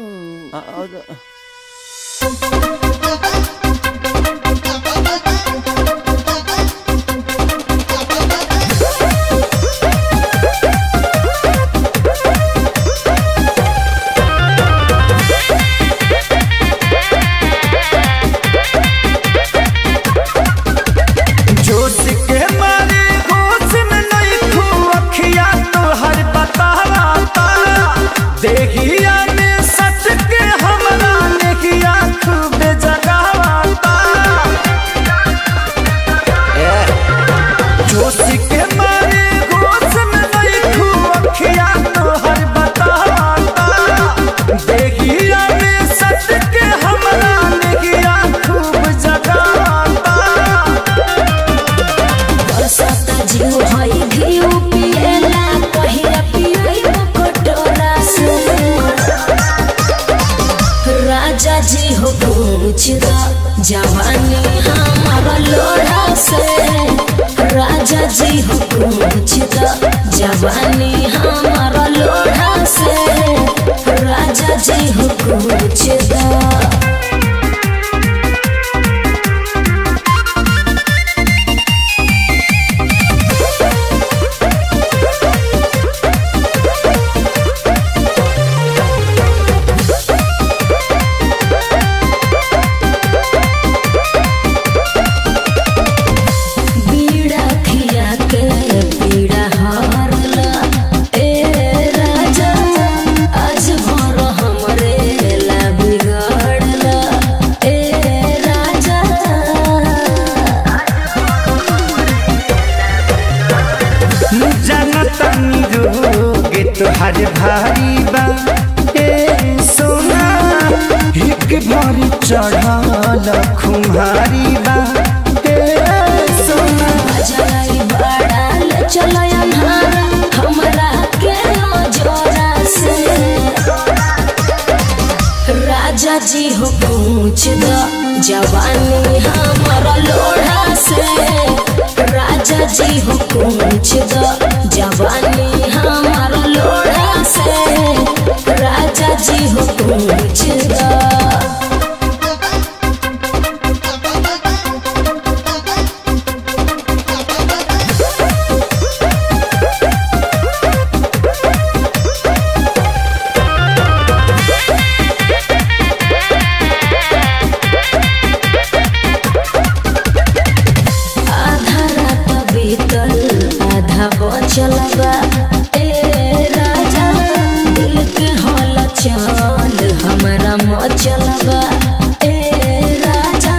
जोश के मारे होश में नहीं खू अखिया तो हर बताता देहिया में सच के हमरा नेहिया खूब जगावाता जोश के मारे होश में नहीं खू अखिया तो हर बताता देहिया में सच के हमरा नेहिया खूब जगावाता बरसाता जीव हई घिउ पिएला पहिया पियई कटोरा से राजा जी हो पूछ द जवानी हमारा लोढ़ा से राजा जी हो पूछ द जवानी हमारा लोढ़ा से राजा जी हो पूछ द बीड़ा खिया के पीड़ा हारला ए राजा आज भर हमरे ला बिगड़ला ए राजा जनतनी रोग तोहर भारी बा ए सोना एक भरी चढ़ल खुमारी बा ए सोना जलाई बड़ाल चलय अन्हारा हमरा के नजरा से राजा जी हो पूछ द जवानी हमारा लोढ़ा से राजा जी हो पूछ द जवानी हमारा लोढ़ा से राजा जी हो पूछ द आधा रात बीतल आधा बचल बा ए राजा दिल के हल चल हमारा मचल बा ए राजा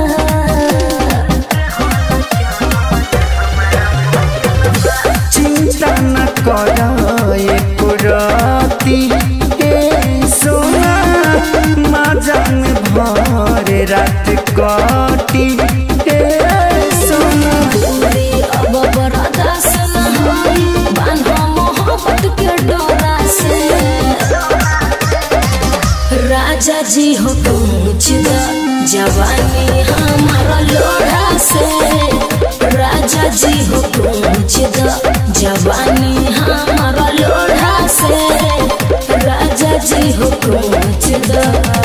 चिंता न कर एको राती ए सोना माजन भर रात कटी ए सोना पूरी अब बरदास न होई बान्हा मोहब्बत के डोरा से राजा जी हो पूछ द जवानी हमारा लोढ़ा से राजा जी हो पूछ द जवानी हमारा लोढ़ा से राजा जी हो पूछ द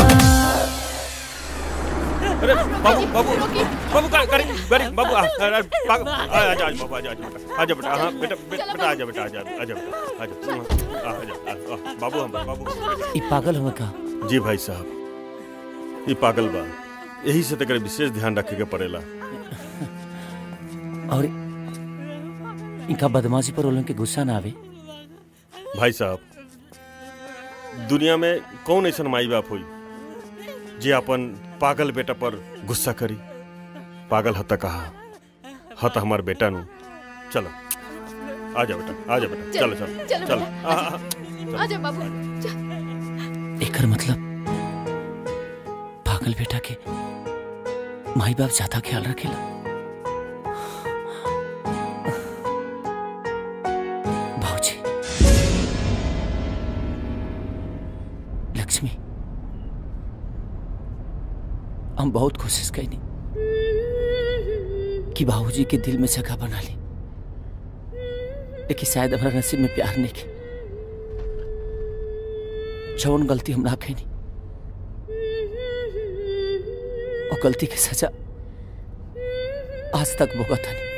अरे बाबू बाबू बाबू का करी करी बाबू आ आ बाबू, आ आ जा बाबू आ जा आ जा बेटा हाँ बेटा बे- बेटा आ जा बेटा आ जा आ जा बेटा आ जा आ आ जा आ, आ, बाबू हम बाबू ई पागल हमें का जी भाई साहब ये पागल बा यही से तक विशेष ध्यान रखे के पड़ेला और इनका बदमाशी पर ओलन के गुस्सा ना आवे भाई साहब दुनिया में कौन ऐसा माई बाप हुई जे अपन पागल बेटा पर गुस्सा करी पागल हता कहा हता हमार बेटा नु चलो आ जा बेटा आ जा बेटा चलो चलो चलो चलो बेटा, आ, आ, आ, आजा बाबू एकर मतलब पागल बेटा के माई बाप ज्यादा ख्याल रखेला भाऊजी लक्ष्मी हम बहुत कोशिश कैनी कि बाबूजी के दिल में जगह बना ली लेकिन शायद हमारा नसीब में प्यार नहीं के जौन गलती हम ना कैनी और गलती के सजा आज तक भुगत हनी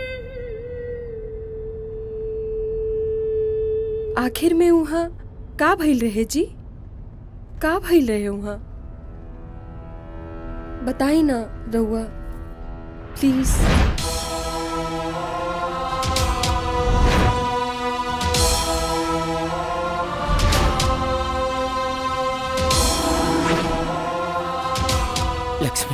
आखिर में वहाँ का भइल रहे जी का भइल रहे वहाँ बताई ना रउआ प्लीज लक्ष्मी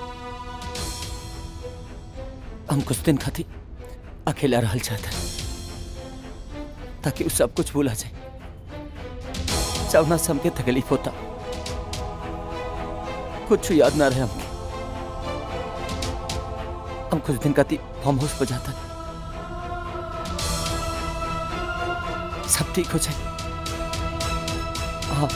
हम कुछ दिन खातिर अकेला रहल चाहता ताकि वो सब कुछ भूला जाए जवना से हमके तकलीफ होता कुछ याद ना रहे हमके हम कुछ दिन खातिर फार्म हाउस पर जाता सब ठीक हो जाए हाँ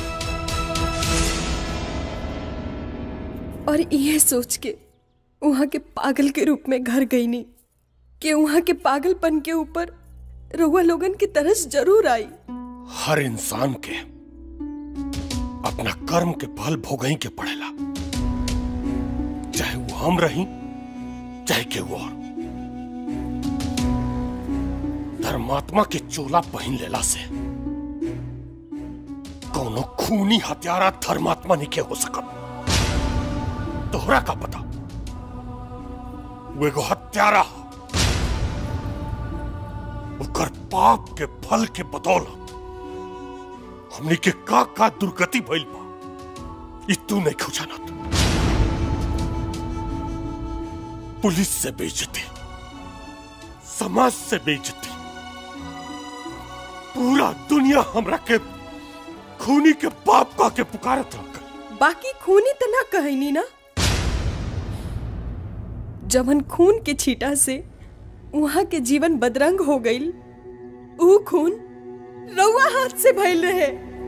और ये सोच के वहाँ के पागल के रूप में घर गई नहीं कि वहाँ के पागलपन के ऊपर रउआ लोगन की तरस जरूर आई हर इंसान के अपना कर्म के फल भोगई के पड़ेला चाहे वो हम रही चाहे के वो और धर्मात्मा के चोला पहन लेला से कोनो खूनी हत्यारा धर्मात्मा नहीं के हो सकत तोहरा का पता वो एगो हत्यारा ह। ओकर पाप के फल के बदौलत हमने के का का दुर्गति भइल बा ई तू नहीं खुजानत पुलिस से बेइज्जती समाज से बेइज्जती पूरा दुनिया हमरा के खूनी के पाप का के पुकारत रह बाकी खूनी तो ना कहनी ना जवन खून के छीटा से वहाँ के जीवन बदरंग हो गई ऊ खून रउआ हाथ से भइल रहे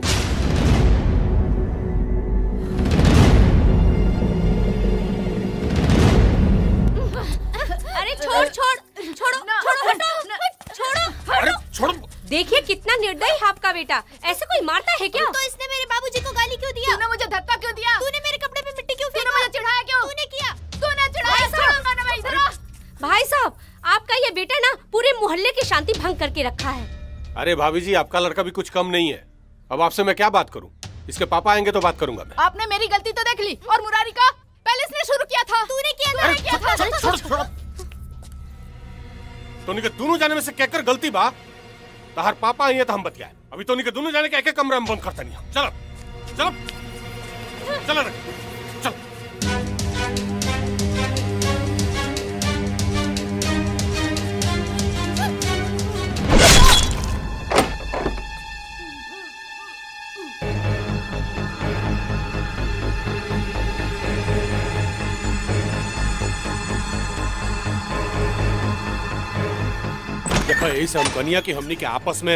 अरे छोड़ छोड़ छोड़ो छोड़ो हटो छोड़ो हटो छोड़ो देखिए कितना निर्दयी है आपका बेटा ऐसे कोई मारता है क्या तो इसने मेरे बाबूजी को गाली क्यों दिया तूने मुझे धक्का क्यों दिया तूने मेरे कपड़े पे मिट्टी क्यों फेंका मुझे चिढ़ाया क्यों तूने किया तूने चिढ़ाया छोड़ूंगा ना मैं इधर भाई साहब आपका ये बेटा ना पूरे मोहल्ले की शांति भंग करके रखा है अरे भाभी जी आपका लड़का भी कुछ कम नहीं है अब आपसे मैं क्या बात करूं इसके पापा आएंगे तो बात करूंगा मैं आपने मेरी गलती तो देख ली और मुरारी का पहले इसने शुरू किया था तूने किया मैंने किया था छोड़ छोड़ छोड़ तोनी के दोनों जाने में से कहकर गलती बा तहार पापा आई है तो हम बतियाए अभी तोनी के दोनों जाने के एक एक कमरा में बंद करता नहीं चलो चलो चलो रे, चल देखो यही से हम कनिया की हमनी के आपस में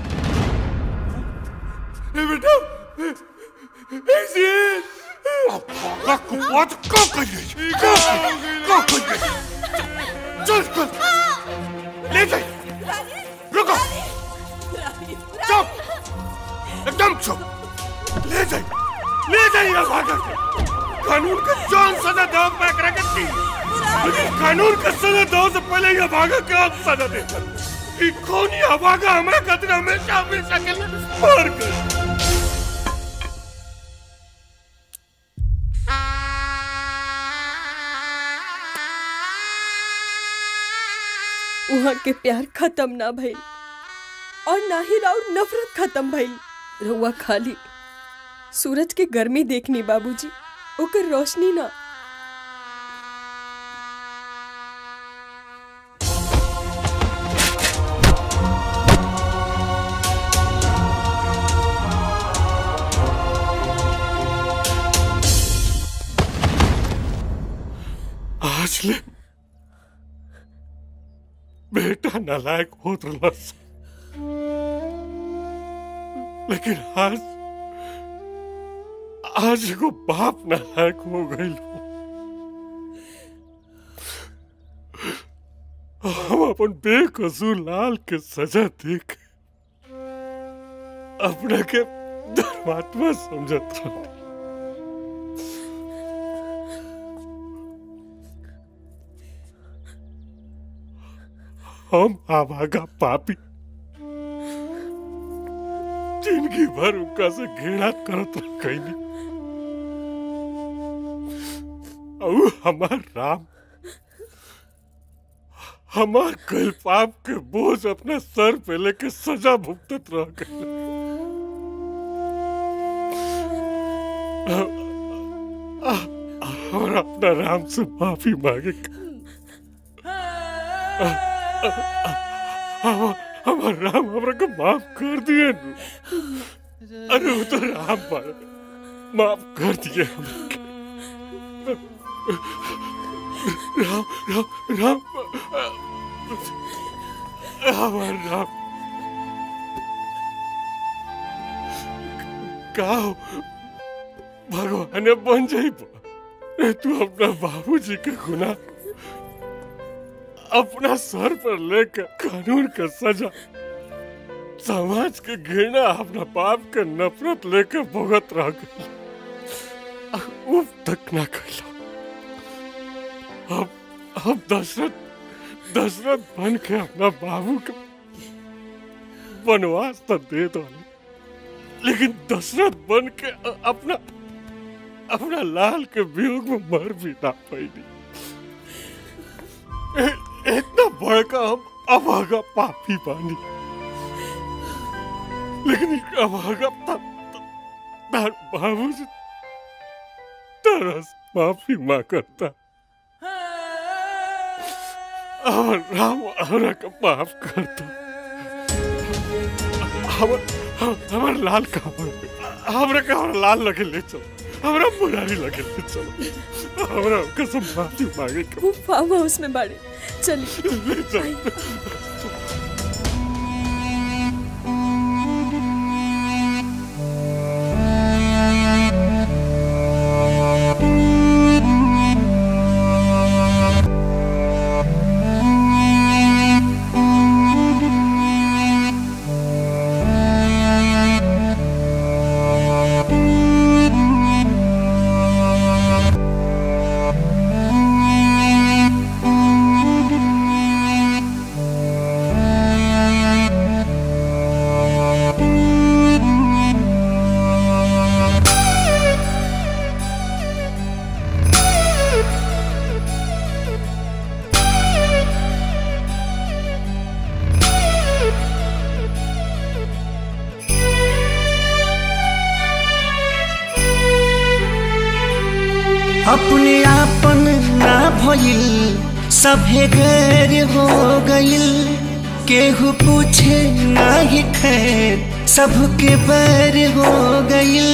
बेटा ऐसे का कुपत का कहिए का का कहिए चल चल ले जाइए रुको चुप एकदम चुप ले जाइए ले जाइए भागा के कानून का जान सजा दो मैं करा करती लेकिन कानून का सजा दो से पहले ये भागा के आप सजा दे कि कौन ये भागा हमारे खातिर हमेशा हमेशा के लिए मार कर वहाँ के प्यार खत्म ना भइल और ना ही राउर नफरत खत्म भइल रउआ खाली सूरज के गर्मी देखनी बाबूजी ओकर रोशनी ना आज ले बेटा नालायक होत रहलस लेकिन आज आज एगो बाप नालायक हो गइल हम अपन बेकसूर लाल के सजा देख अपने के धर्मात्मा समझत रहो हम आवागा पापी जिंदगी भर उनका से घृणा करत रह कैनी और हमार राम हमार कल पाप के बोझ अपना सर पे लेके सजा भुगतत रह गए और अपना राम से माफी मांगे हमार राम हमरा को माफ कर दिए नु। अरे वो तो राम पर माफ कर दिए हमके। राम राम राम हमार राम का हो? भगवान बन जाइब रे तू अपना बाबूजी के गुना अपना सर पर लेकर कानून का सजा समाज के घृणा अपना बाप के नफरत लेकर भुगत रह गई उफ तक ना कैला अब अब दशरथ दशरथ बन के अपना बाबू का वनवास तो दे दो लेकिन दशरथ बन के अ- अपना अपना लाल के वियोग में मर भी ना पाई इतना बड़का हम अभागा पापी बानी लेकिन एक अभागा ता- ता- तार बाबू से तरस माफी माँ करता और राम हमरा का माफ करता हमर हमर लाल का हमरा का हमरा लाल लगे ले चलो हमरा मुरारी लगे ले चलो हमरा कसम माफी मांगे के वो फार्म हाउस में बाड़े चलिए ले चलो अपने आपन ना भइल सभे गैर हो गइल केहू पूछे ना ही खैर सबके बैर हो गइल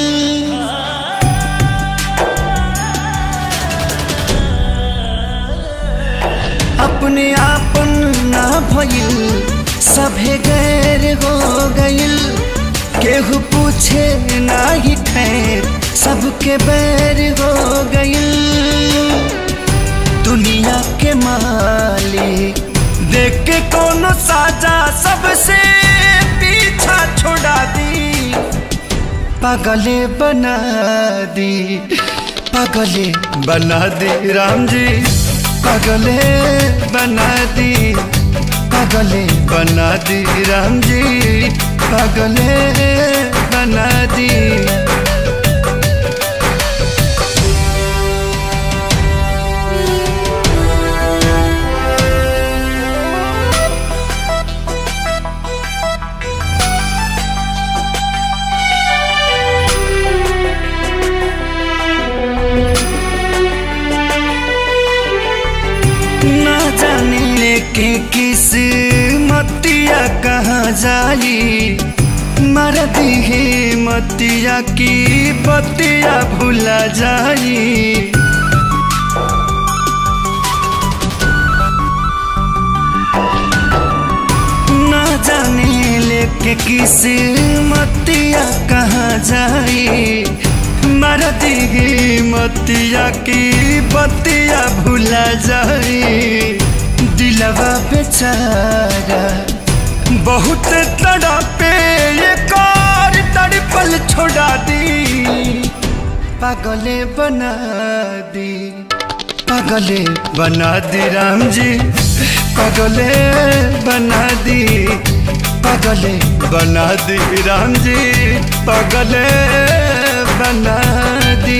अपने आपन ना भइल सभे गैर हो गइल केहू पूछे ना ही खैर सबके बैर हो गइल दुनिया के मालिक देख के कोनो साजा सबसे पीछा छोड़ा दी पागले बना दी पागले बना दी राम जी पागले बना दी पागले बना दी राम जी पागले बना दी ना जाने के किस मतिया कहाँ जाई मर दिहे मतिया की बतिया भुला जाई ना जाने लेके किस मतिया कहाँ जाई मर दिहे मतिया की बतिया भुला जाई दिलवा बेचारा बहुत तड़पे ये कार तड़पल छोड़ा दी पागले बना दी पागले बना दी राम जी पागले बना दी पागले बना दी राम जी पागले बना दी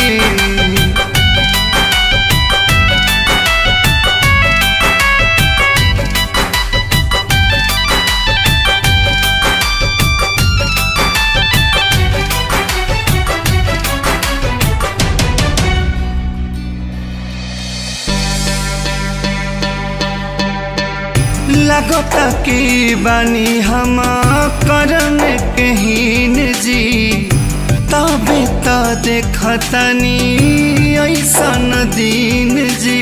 लगता की बानी हम करम कहीन जी तबे तो देखतनी ऐसन दिन जी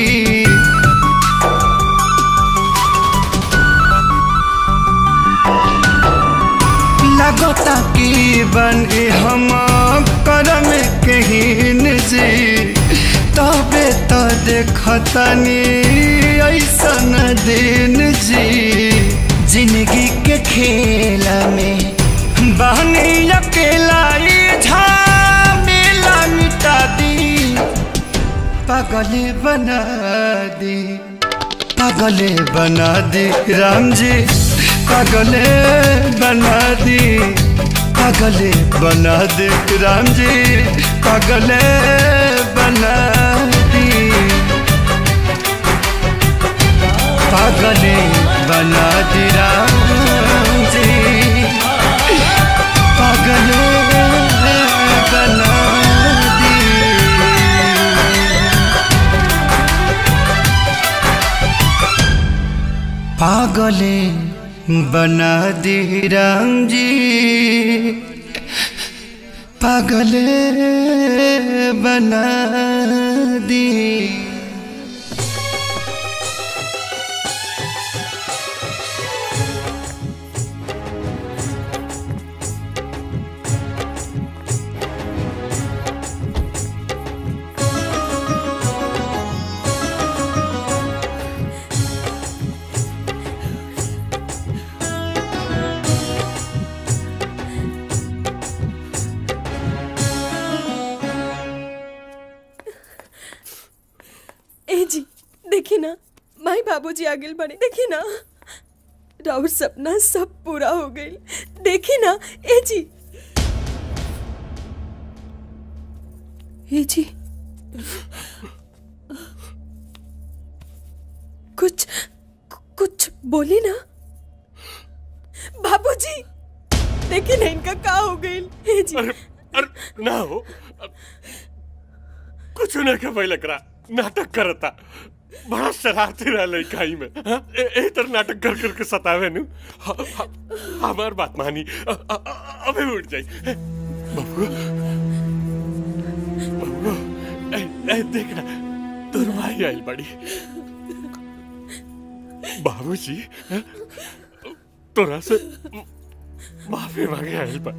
लगता की बनी हम करम कहीन जी तबे तो देखतनी ऐसन दिन जी जिंदगी के खेल में बहनी अकेला ई झमेला मिटा दी पागले बना दी पागले बना दी राम जी पागले बना दी पागले बना दी राम जी पागले बना दी पागले बना दी राम जी पागले बना दी पागले बना दी राम जी पागले बना दी ए जी देखी ना माई बाबूजी आगे बढ़े देखी ना राउर सपना सब पूरा हो गई देखी ना ए जी ए जी कुछ कुछ बोली ना बाबूजी देखी ना इनका का हो गई ए जी अरे ना हो कुछ नहीं के पहले करा नाटक करता बड़ा शरारती रहा लड़काई में हाँ? ए, ए तर नाटक कर करके सतावे नु ह- ह- हमार बात मानी अ- अ- अ- अबे उठ जाई ए, बबुआ बबुआ ए, ए देख ना तोर भाई आइल बड़ी बाबूजी हाँ? तोरा से माफी मांगे आइल बा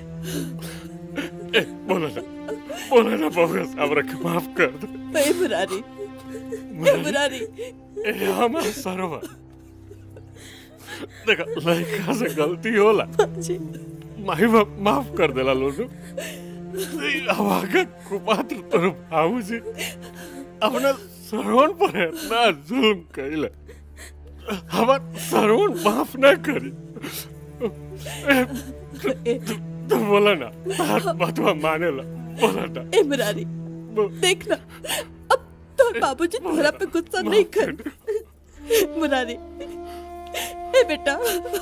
ए बोलो ना बोलो ना बबुआ साहब रख माफ कर दो ए मुरारी ए मुरारी ए हमार सरोवर देखा लड़का से गलती होला माही बाप माफ कर देला लोनु अब आगे कुपात्र तोर भाऊ जी अपना सरवण पर इतना जुल्म कैले हमार सरवण माफ ना करी ए, तू- तू- तू बोला ना तार बतवा माने ला बोला ना ए मुरारी देख ना अब तो बाबूजी तुम्हारा पे गुस्सा नहीं कर मुरारी ए बेटा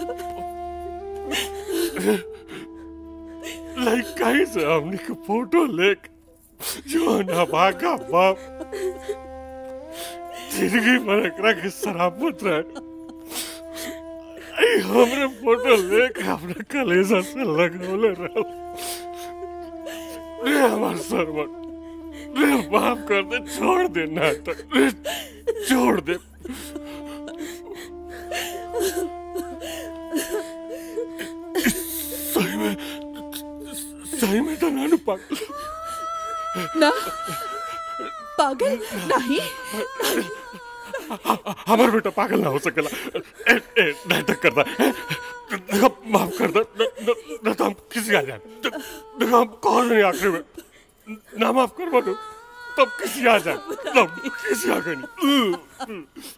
लड़का से हमने के फोटो लेक जो ना भागा बाप जिंदगी भर एकरा के शराबत रहे आई हमरे फोटो लेके अपने कलेजा से लगौले रहल रे हमार सरवन रे माफ कर दे छोड़ दे नाटक रे छोड़ दे सही में सही में तो नानू पागल ना पागल नहीं हमार बेटा पागल ना हो सकेला ए, ए, नाटक करता देखो माफ कर दो न, न, न तो हम किसी आ जाए देखो हम कौन नहीं आखिरी में ना माफ करवा दो तब किसी आ जाए तब किसी आ गए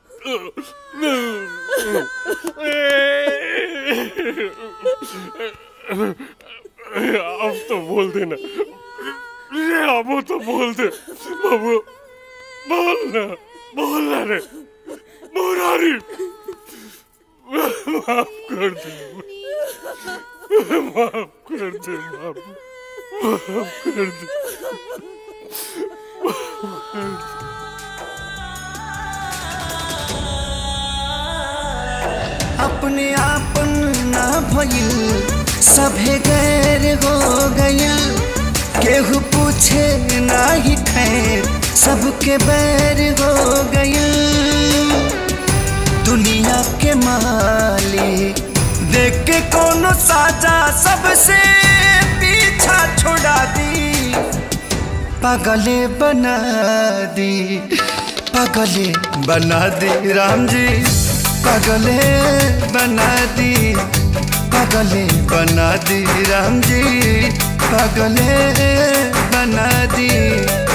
नहीं अब तो बोल देना ये अब तो बोल दे बाबू बोल ना बोल ना रे मुरारी माफ कर दे माफ कर दे माफ माफ कर दे माफ कर दे अपने आपन ना भइल सभे गैर हो गइल केहू पूछे ना ही खैर सबके बैर हो गइल दुनिया के मालिक देख के कोनो साजा सबसे पीछा छोड़ा दी पागले बना दी पागले बना दी राम जी पागले बना दी पागले बना दी राम जी पागले बना दी